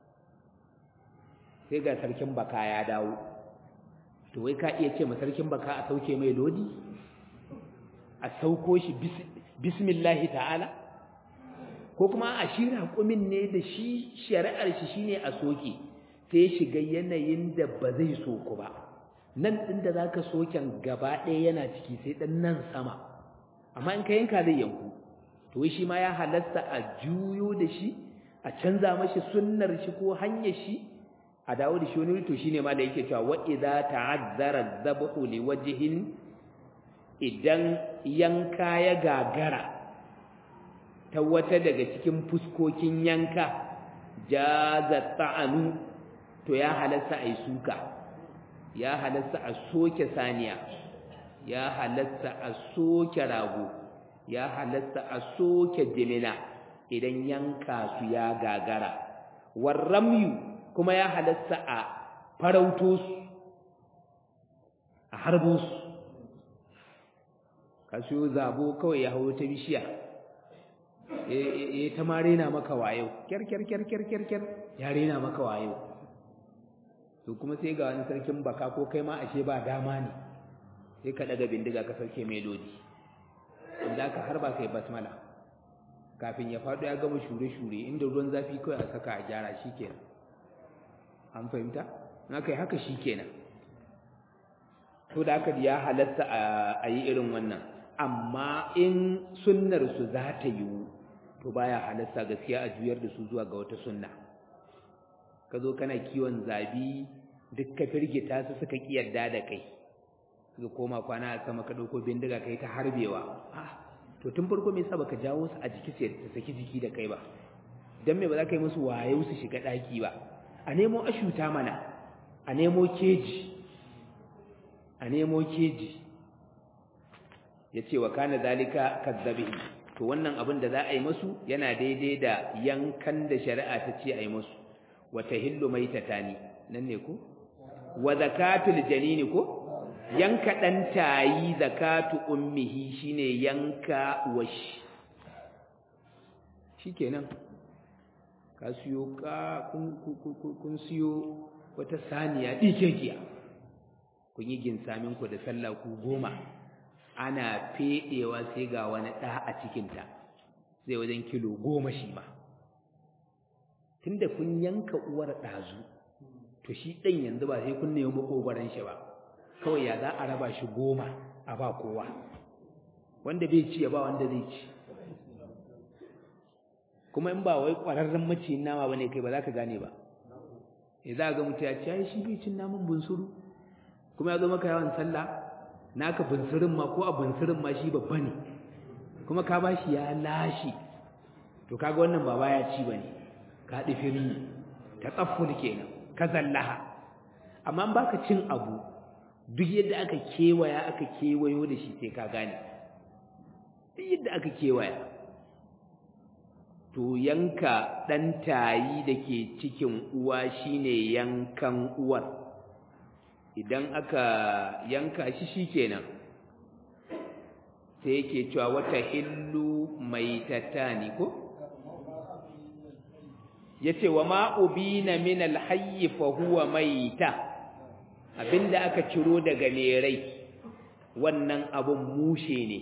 sai ga sarkin baka ya dawo to wai ka iya ce ma sarkin baka a sauke mai lodi a sauko shi bismillahi ta'ala ko kuma a shi raƙumin ne da shi shari'ar shi shine a soke sai shiga yanayin da ba zai soku ba nan ɗin da zaka soken gaba ɗaya yana ciki sai ɗan nan sama amma in ka yanka zai yanku to shi ma ya halatta a juyo da shi a canza mashi sunnar shi ko hanyar shi a dawo da shi wani to shine ma da yake cewa wa idza ta'azzara dhabhu li wajhin idan yanka ya gagara ta wata daga cikin fuskokin yanka jaza ta'anu to ya halatta ai suka ya halatta a soke saniya ya halatta a soke rago ya halatta a soke jimina idan yanka su ya gagara warramyu kuma ya halatta a farauto su a harbo su ka siyo zabo kawai ya hau ta bishiya ya ta ma rena maka wayo kyar kyar kyar kyar kyar kyar ya rena maka wayo to kuma sai ga wani sarkin baka ko kai ma ashe ba dama ne sai ka daga bindiga ka sauke melodi inda ka harba kai basmala kafin ya faɗo ya gama shure-shure inda ruwan zafi kawai a saka a gyara shi kenan an fahimta na kai haka shi kenan to da aka ya halatta a yi irin wannan amma in sunnar su za ta yiwu to baya halatta gaskiya a juyar da su zuwa ga wata sunna ka zo kana kiwon zabi duk ka firgita su suka ki yarda da kai suka koma kwana a sama ka ɗauko bindiga kai ta harbewa to tun farko me yasa baka jawo su a jiki sai su saki jiki da kai ba dan me ba za ka yi musu wayo su shiga ɗaki ba a nemo ashuta mana a nemo keji a nemo keji ya ce wa kana zalika kazzabi to wannan abin da za a yi musu yana daidai da yankan da shari'a ta ce a yi musu wa tahillu maitatani nan ne ko wa zakatul janini ko yanka dan tayi zakatu ummihi shine yanka washi shikenan ka siyo ka kun kun siyo wata saniya dikekiya kun yi ginsamin ku da sallah ku goma ana fedewa sai ga wani da a cikin ta sai wajen kilo goma shi ma tunda kun yanka uwar dazu to shi ɗan yanzu ba sai kun nemi makogoron shi ba kawai ya za a raba shi goma a ba kowa wanda bai ci ya ba wanda zai ci kuma in ba wai ƙwararren maciyin nama ba ne kai ba za ka gane ba ya za ga mutu ya ci ya shi bai cin naman bunsuru kuma ya zo maka yawan sallah naka bunsurin ma ko a bunsurin ma shi babba ne kuma ka ba shi ya lashe to kaga wannan ba baya ci ba ne ka ɗifiri ta tsafful kenan ka zallaha amma baka cin abu duk yadda aka kewaya aka kewayo da shi sai ka gane duk yadda aka kewaya to yanka ɗan tayi da ke cikin uwa shine yankan uwar idan aka yanka shi shikenan sai yake cewa wata hillu maitatani ko yace wa ma ubina min alhayy fa huwa maita abinda aka ciro daga lerai wannan abun mushe ne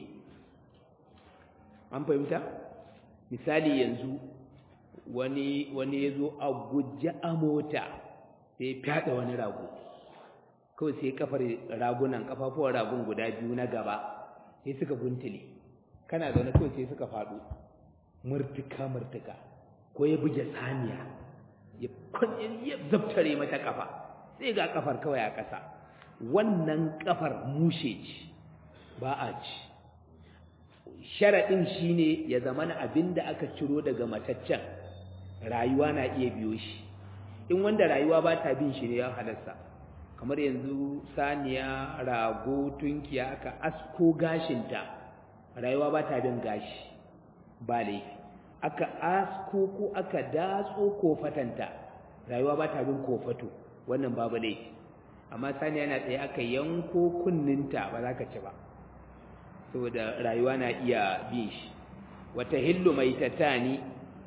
an fahimta misali yanzu wani wani yazo a gujja a mota sai fada wani rago kawai sai kafar ragunan kafafuwan ragun guda biyu na gaba sai suka guntule kana zaune kawai sai suka faɗo murtuka murtuka ko ya buge saniya ya ya zabtare mata kafa sai ga kafar kawai a ƙasa wannan kafar mushe ce ba a ci sharaɗin shine ya zama na abin da aka ciro daga mataccen rayuwa na iya biyo shi in wanda rayuwa ba ta bin shi ne ya halarsa kamar yanzu saniya rago tunkiya aka asko gashinta rayuwa ba ta bin gashi ba laifi aka asko ko aka datso kofatanta rayuwa ba ta bin kofato wannan babu laifi amma saniya na tsaye aka yanko kunninta ba za ka ci ba saboda rayuwa na iya bin shi wata hillu mai tatani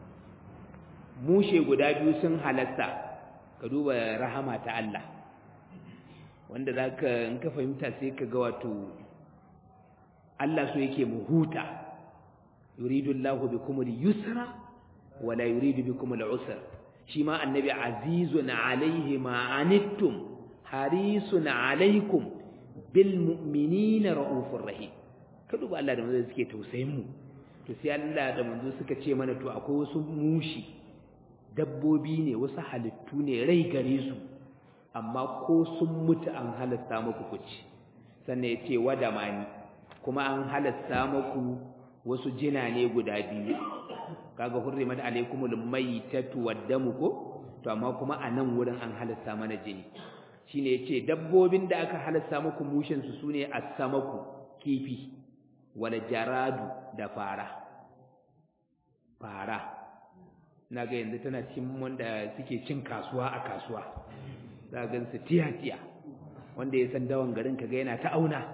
mushe guda biyu sun halasta ka duba rahama ta Allah wanda za ka in ka fahimta sai ka ga wato Allah so yake mu huta yuridu Allahu bikum al-yusra wa la yuridu bikum al-usra shi ma annabi azizun alaihi ma anittum harisun alaikum bil mu'minina raufur rahim ka duba Allah da manzo suke tausayin mu to sai Allah da manzo suka ce mana to akwai wasu mushi dabbobi ne wasu halittu ne rai gare su amma ko sun mutu an halasta muku kuci sannan ya ce wada mani kuma an halasta muku wasu jina ne guda biyu kaga hurrimat alaikumul maitatu waddamu ko to amma kuma a nan wurin an halasta mana jini shine yace dabbobin da aka halasta muku mushin su sune as-samaku kifi wal jaradu da fara fara naga yanzu tana cikin wanda suke cin kasuwa a kasuwa za ga su tiya tiya wanda ya san dawan garin kaga yana ta auna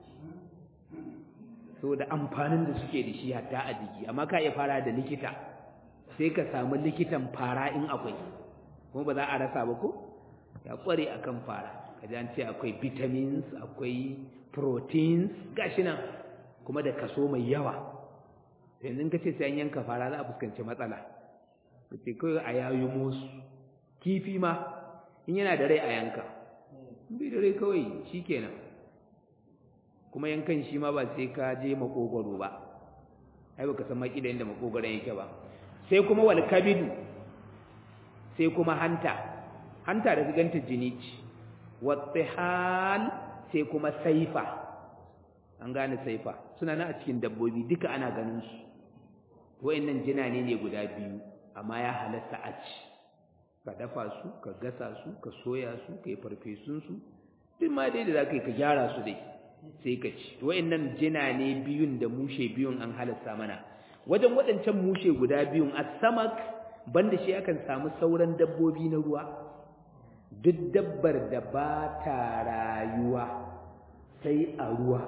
saboda amfanin da suke da shi hatta a jiki amma ka iya fara da likita sai ka samu likitan fara in akwai kuma ba za a rasa ba ko ya kware akan fara kaji an ce akwai vitamins akwai proteins gashi nan kuma da kaso mai yawa yanzu ka ce sai an yanka fara za a fuskanci matsala ka ce kawai a yayi musu kifi ma in yana da rai a yanka bai da rai kawai shikenan kuma yankan shi ma ba sai ka je makogoro ba ai baka san maki da inda makogoron yake ba sai kuma wal kabidu sai kuma hanta hanta da ganta jini ce wattihal sai kuma saifa an gane saifa suna nan a cikin dabbobi duka ana ganin su wayannan jina ne ne guda biyu amma ya halatta a ci ka dafa su ka gasa su ka soya su ka yi farfesun su duk ma dai da za ka yi ka gyara su dai sai ka ci wayannan jina ne biyun da mushe biyun an halasta mana wajen waɗancan mushe guda biyun as-samak banda shi akan samu sauran dabbobi na ruwa duk dabbar da ba ta rayuwa sai a ruwa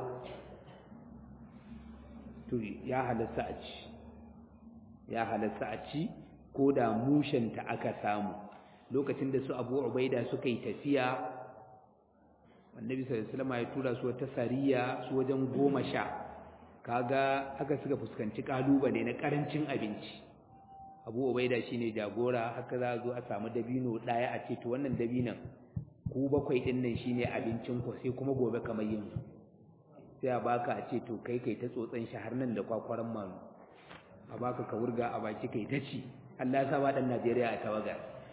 to ya halasta a ci ya halasta a ci ko da mushenta aka samu lokacin da su abu ubaida suka yi tafiya annabi sallallahu alaihi wasallam ya tura su wata sariya su wajen goma sha kaga haka suka fuskanci kalubale na karancin abinci abu ubaida shine jagora haka za zo a samu dabino daya a ce to wannan dabinon ku bakwai din nan shine abincin ku sai kuma gobe kamar yanzu sai a baka a ce to kai kai ta tsotsan shi har nan da kwakwaran manu a baka ka wurga a baki kai ta ci Allah ya sa ba dan Najeriya a tawaga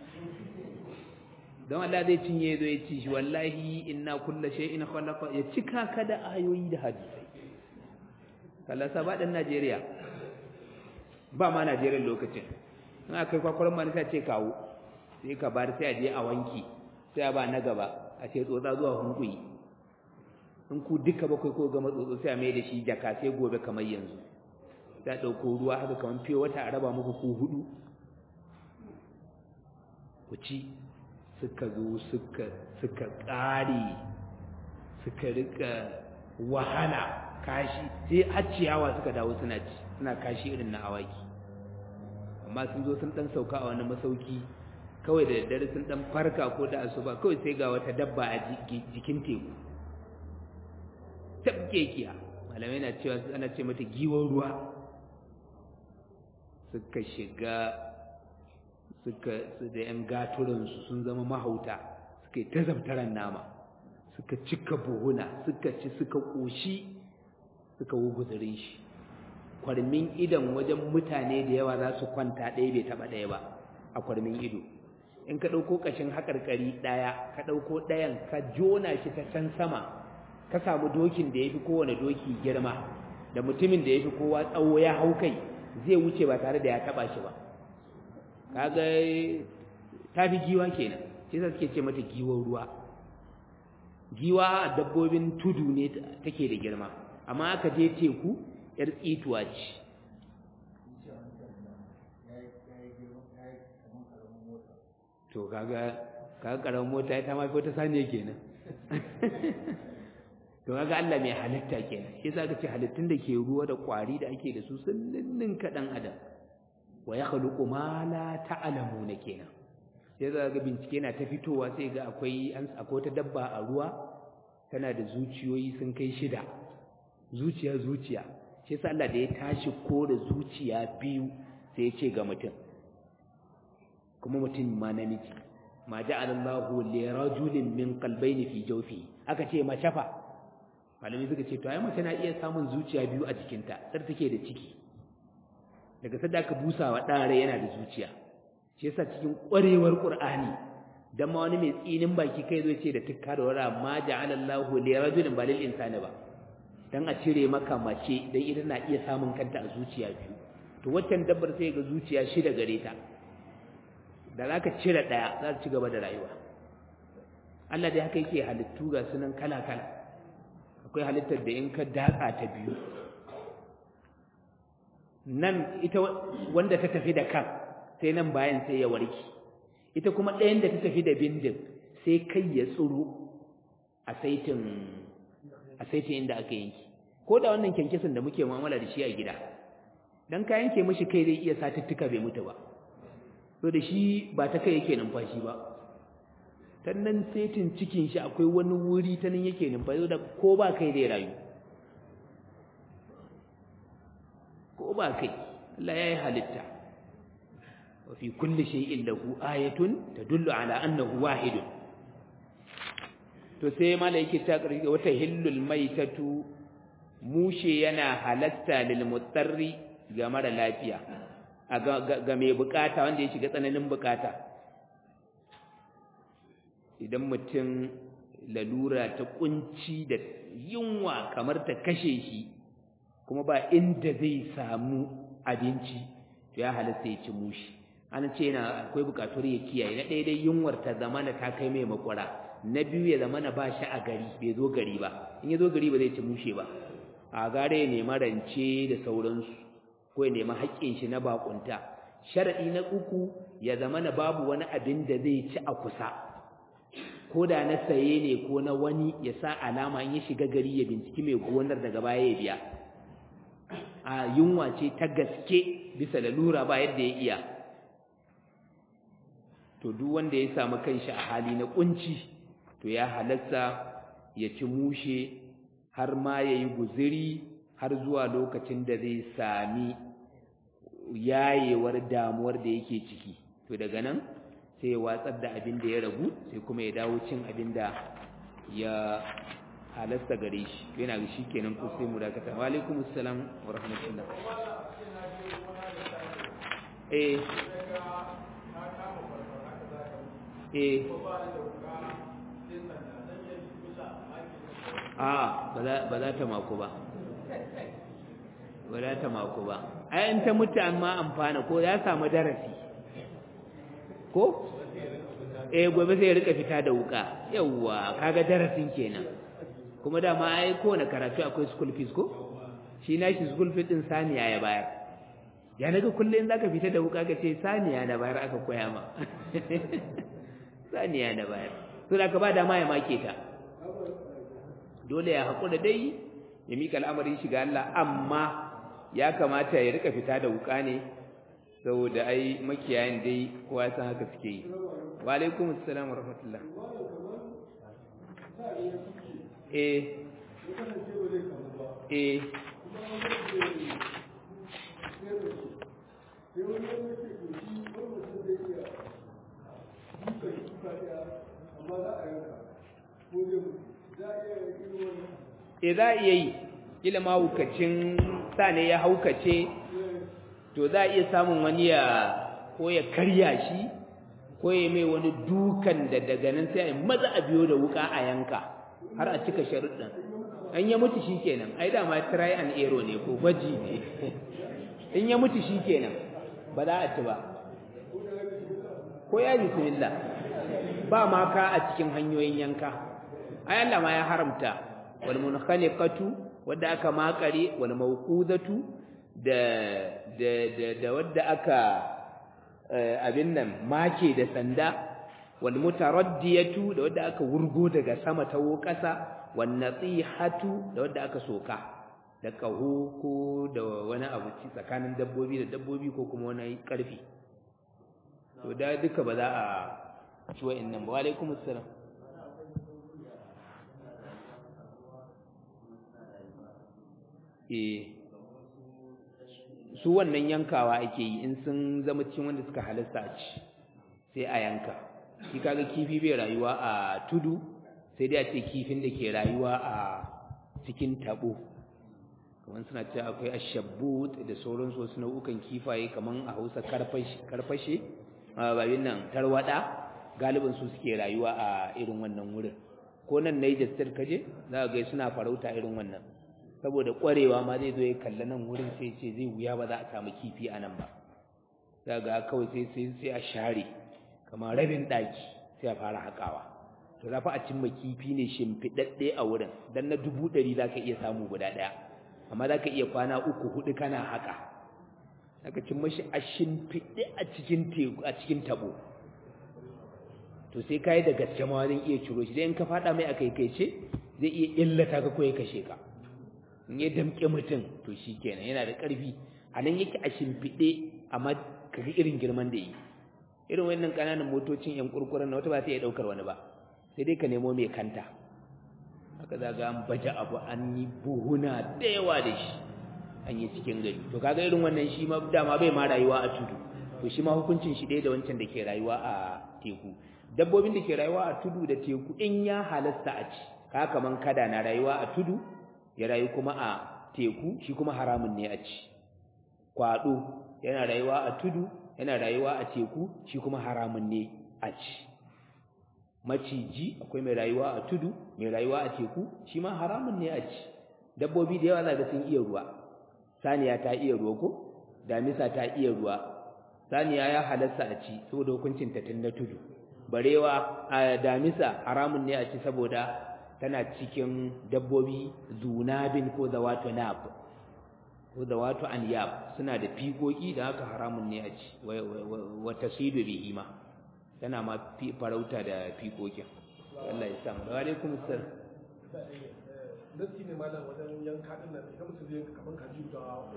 don Allah zai cinye zo ya ci shi wallahi inna kulla shay'in khalaqa ya cika ka da ayoyi da hadisai Allah sa ba dan Najeriya ba ma Najeriya lokacin in aka kai kwakwaran manu sai ce kawo sai ka bar sai a je a wanki sai a ba na gaba a ce tsotsa zuwa hunkuyi in ku duka bakwai ko gama tsotso sai a mai da shi jaka sai gobe kamar yanzu sai a ɗauko ruwa haka kamar fiye wata a raba muku ku hudu ku ci suka zo suka suka ƙare suka rika wahala kashi sai har ciyawa suka dawo suna ci suna kashi irin na awaki amma sun zo sun dan sauka a wani masauki kawai da daddare sun dan farka ko da asuba kawai sai ga wata dabba a jikin teku tabkekiya malamai na cewa ana ce mata giwon ruwa suka shiga suka su da yan gaturansu sun zama mahauta suka yi ta zabtaran nama suka cika buhuna suka ci suka ƙoshi suka wuguzurin shi kwarmin idon wajen mutane da yawa za su kwanta ɗaya bai taɓa ɗaya ba a kwarmin ido in ka ɗauko ƙashin haƙarƙari ɗaya ka ɗauko ɗayan ka jona shi ta can sama ka samu dokin da ya fi kowane doki girma da mutumin da ya fi kowa tsawo ya hau kai zai wuce ba tare da ya taɓa shi ba kaga ta fi giwa kenan shi sa suke ce mata giwon ruwa giwa a dabbobin tudu ne take da girma amma aka je teku yar tsituwa ce to kaga kaga karamin mota ta ma fi wata saniya kenan to kaga Allah mai halitta kenan shi yasa ka ce halittun da ke ruwa da kwari da ake da su sun ninnin kaɗan adam wa ya khluqu ma la ta'lamuna kenan sai za ga bincike na ta fitowa sai ga akwai an akwai ta dabba a ruwa tana da zuciyoyi sun kai shida zuciya zuciya shi yasa Allah da ya tashi ko da zuciya biyu sai ya ce ga mutum kuma mutum ma namiji ma ja'ala Allahu li rajulin min qalbayni fi jawfi aka ce mace fa malami suka ce to ai mace na iya samun zuciya biyu a jikinta sai take da ciki daga sadda aka busa wa ɗare yana da zuciya shi yasa cikin ƙwarewar ƙur'ani dan ma wani mai tsinin baki kai zai ce da tukka da wara ma ja'ala Allahu li rajulin balil insani ba dan a cire maka mace dan ita na iya samun kanta a zuciya biyu to waccan dabbar sai ga zuciya shida gare ta da zaka cire daya za ta ci gaba da rayuwa Allah dai haka yake halittu ga sunan kala kala akwai halittar da in ka datsa ta biyu nan ita wanda ta tafi da kan sai nan bayan sai ya warki ita kuma ɗayan da ta tafi da bindin sai kai ya tsuru a saitin a saitin inda aka yanki ko da wannan kyankyasin da muke mu'amala da shi a gida dan ka yanke mishi kai zai iya satuttuka bai mutu ba so da shi ba ta kai yake numfashi ba ta nan saitin cikin shi akwai wani wuri ta nan yake numfashi da ko ba kai zai rayu ko ba kai Allah ya yi halitta wa fi kulli shay'in lahu ayatun tadullu ala annahu wahidun to sai malaiki ta karki wata hillul maitatu mushe yana halatta lil mutarri ga mara lafiya ga mai bukata wanda ya shiga tsananin bukata idan mutum lalura ta kunci da yunwa kamar ta kashe shi kuma ba inda zai samu abinci to ya halatta ya ci mushi an ce yana akwai bukatun ya kiyaye na ɗaya dai yunwar ta zamana ta kai mai makwara na biyu ya zamana ba shi a gari bai zo gari ba in ya zo gari ba zai ci mushe ba a gare ya nema rance da sauransu ko ya nema haƙƙin shi na bakunta sharaɗi na uku ya zamana babu wani abin da zai ci a kusa ko da na saye ne ko na wani ya sa alama in ya shiga gari ya binciki mai gonar daga baya ya biya a yunwa ce ta gaske bisa lalura ba yadda ya iya to duk wanda ya samu kanshi a hali na kunci to ya halatta ya ci mushe har ma ya yi guziri har zuwa lokacin da zai sami yayewar damuwar da yake ciki to daga nan sai ya watsar da abin da ya ragu sai kuma ya dawo cin abin da ya halasta gare shi yana ga shi kenan ko sai mu dakata wa alaikum assalam wa rahmatullah eh eh a ba za ta mako ba ba za ta mako ba ai in ta mutu amma amfana ko ya samu darasi ko eh gobe sai ya rika fita da wuka yawwa kaga darasin kenan kuma dama ai kowane karatu akwai school fees ko shi na shi school fees din saniya ya bayar ya naga kullum zaka fita da wuka ka ce saniya na bayar aka koya ma saniya na bayar to da ka ba dama ya make ta dole ya haƙura dai ya mika al'amarin shi ga Allah amma ya kamata ya rika fita da wuka ne saboda ai makiyayin dai kowa san haka suke yi wa alaikum assalam wa rahmatullah eh eh e za a iya yi kila mahaukacin sa ne ya haukace to za a iya samun wani ya ko ya karya shi ko ya mai wani dukan da daga nan sai a maza a biyo da wuka a yanka har a cika sharuɗin an ya mutu shi kenan ai dama try and error ne ko gwaji ne in ya mutu shi kenan ba za a ci ba ko ya bismillah ba ma ka a cikin hanyoyin yanka ai Allah ma ya haramta wal munkhaliqatu wadda aka makare wal mawqudatu da da da, da wadda aka abin nan make da sanda wal mutaraddiyatu da wadda aka wurgo daga sama ta ƙasa wan nasihatu da wadda aka soka da kaho ko da wani abu tsakanin dabbobi da dabbobi ko kuma wani karfi to da duka ba za a ci wa'annan ba wa alaikum assalam eh su wannan yankawa ake yi in sun zama cikin wanda suka halasta a ci sai a yanka shi kaga kifi bai rayuwa a tudu sai dai a ce kifin da ke rayuwa a cikin tabo kamar suna ce akwai ashabbut da sauransu wasu nau'ukan kifaye kamar a hausa karfashe babin nan tarwada galibin su suke rayuwa a irin wannan wurin ko nan Niger State kaje za ka ga suna farauta irin wannan saboda ƙwarewa ma zai zo ya kalla nan wurin sai ce zai wuya ba za a samu kifi a nan ba za ga kawai sai sai sai a share kamar rabin ɗaki sai a fara haƙawa to za fa a cimma kifi ne shimfiɗaɗɗe a wurin dan na dubu ɗari za ka iya samu guda ɗaya amma za ka iya kwana uku huɗu kana haƙa za ka cimma shi a shimfiɗe a cikin teku a cikin taɓo to sai ka yi da gaske ma zan iya ciro shi dai in ka faɗa mai a kaikaice zai iya illata ka ko ya kashe ka in ya damƙe mutum to shi kenan yana da ƙarfi a nan yake a shimfiɗe amma ka ga irin girman da yi irin wannan ƙananan motocin yan kurkuren na wata ba ta iya ɗaukar wani ba sai dai ka nemo mai kanta haka za ga an baje abu an yi buhuna da yawa da shi an yi cikin gari to kaga irin wannan shi ma dama bai ma rayuwa a tudu to shi ma hukuncin shi ɗaya da wancan da ke rayuwa a teku dabbobin da ke rayuwa a tudu da teku in ya halasta a ci ka kaman kada na rayuwa a tudu ya rayu kuma a teku shi kuma haramun ne a ci kwado yana rayuwa a tudu yana rayuwa a teku shi kuma haramun ne a ci maciji akwai mai rayuwa a tudu mai rayuwa a teku shi ma haramun ne a ci dabbobi da yawa za ga sun iya ruwa saniya ta iya ruwa ko damisa ta iya ruwa saniya ya halasta a ci saboda hukuncin ta tun na tudu barewa a damisa haramun ne a ci saboda tana cikin dabbobi zunabin ko zawatu nab ko zawatu anyab suna da fikoki da haka haramun ne a ci wa tasidu bihi ma tana ma farauta da fikokin Allah ya samu wa alaikum assalam nasi ne malam wajen yanka din nan idan mutum zai kaman kaji da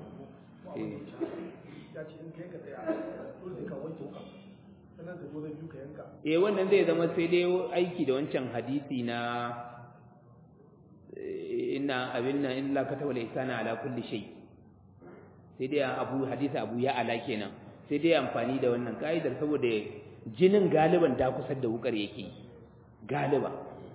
ya ce in kai ka tsaya dole ka wanke wuka sannan ka zo da biyu ka yanka eh wannan zai zama sai dai aiki da wancan hadisi na inna abin nan illa kataba al-ihsana ala kulli shay sai dai abu hadisi abu ya ala kenan sai dai amfani da wannan kaidar saboda jinin galiban da kusar da wukar yake galiba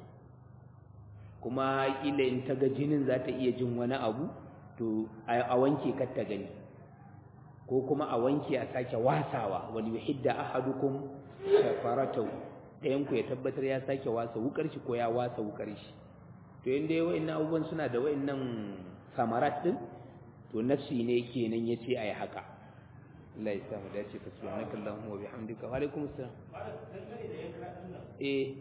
kuma kila in ta ga jinin za ta iya jin wani abu to a wanke kar ta gani ko kuma a wanke a sake wasawa wal yuhidda ahadukum shafaratahu ɗayan ku ya tabbatar ya sake wasa wukar shi ko ya wasa wukar shi to inda wa'annan abubuwan suna da wa'annan samarat din to nafsi ne kenan yace ayi haka Allah ya samu dace fa subhanaka allahumma wa bihamdika wa alaikum assalam eh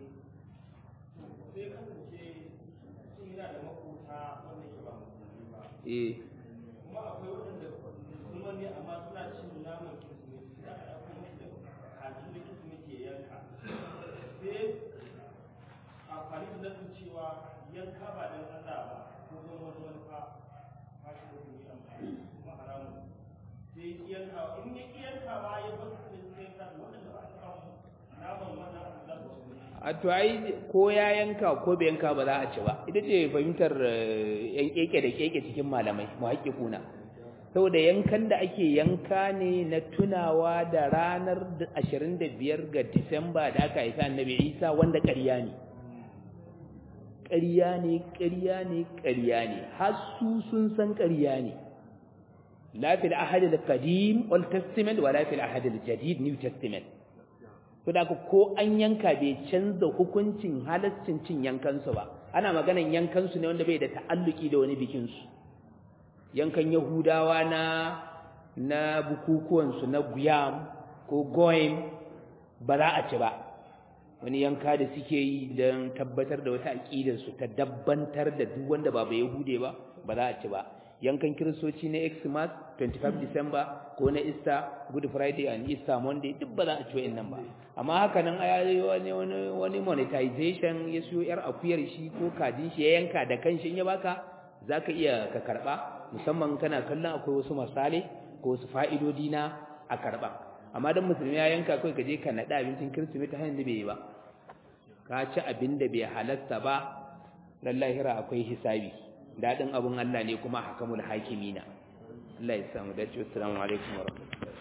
eh kuma akwai waɗanda musulman ne amma suna cin naman kirsimeti sai aka ɗauko musu da kajin da kirsimeti ya yanka sai amfani da nasu cewa yanka ba don Allah ba ko don wani manufa ba shi da kuma amfani kuma haramun sai iyankawa in ya iyankawa ya bar su sai ka waɗanda ba su samu naman wannan abu za su ci a to ai ko ya yanka ko bai yanka ba za a ci ba ita ce fahimtar yan keke da keke cikin malamai mu kuna saboda yankan da ake yanka ne na tunawa da ranar 25 ga Disamba da aka haifa Annabi Isa wanda ƙarya ne ƙarya ne ƙarya ne ƙarya ne har su sun san ƙarya ne la fil ahad al-qadim wal testament wala fil ahad al-jadid new testament to da ko an yanka bai canza hukuncin halaccin cin yankansu ba ana maganan yankansu ne wanda bai da ta'alluki da wani bikin su yankan yahudawa na na bukukuwan su na guyam ko goyim ba za a ci ba wani yanka da suke yi don tabbatar da wata aqidar su ta dabbantar da duk wanda ba ba yahude ba ba za a ci ba yankan kiristoci na Xmas 25 December ko na Easter Good Friday and Easter Monday duk ba za a ci wa'annan ba amma haka nan wani wani wani monetization ya siyo yar akuyar shi ko kajin shi ya yanka da kanshi in ya baka zaka iya ka karba musamman kana kallon akwai wasu masale ko wasu fa'idodi na a karba amma dan musulmi ya yanka kai ka je ka nada abincin kirsimeti hanyar da bai yi ba ka ci abin da bai halasta ba lallahira akwai hisabi daɗin abin Allah ne kuma hakamul hakimina Allah ya samu dace assalamu alaikum wa rahmatullahi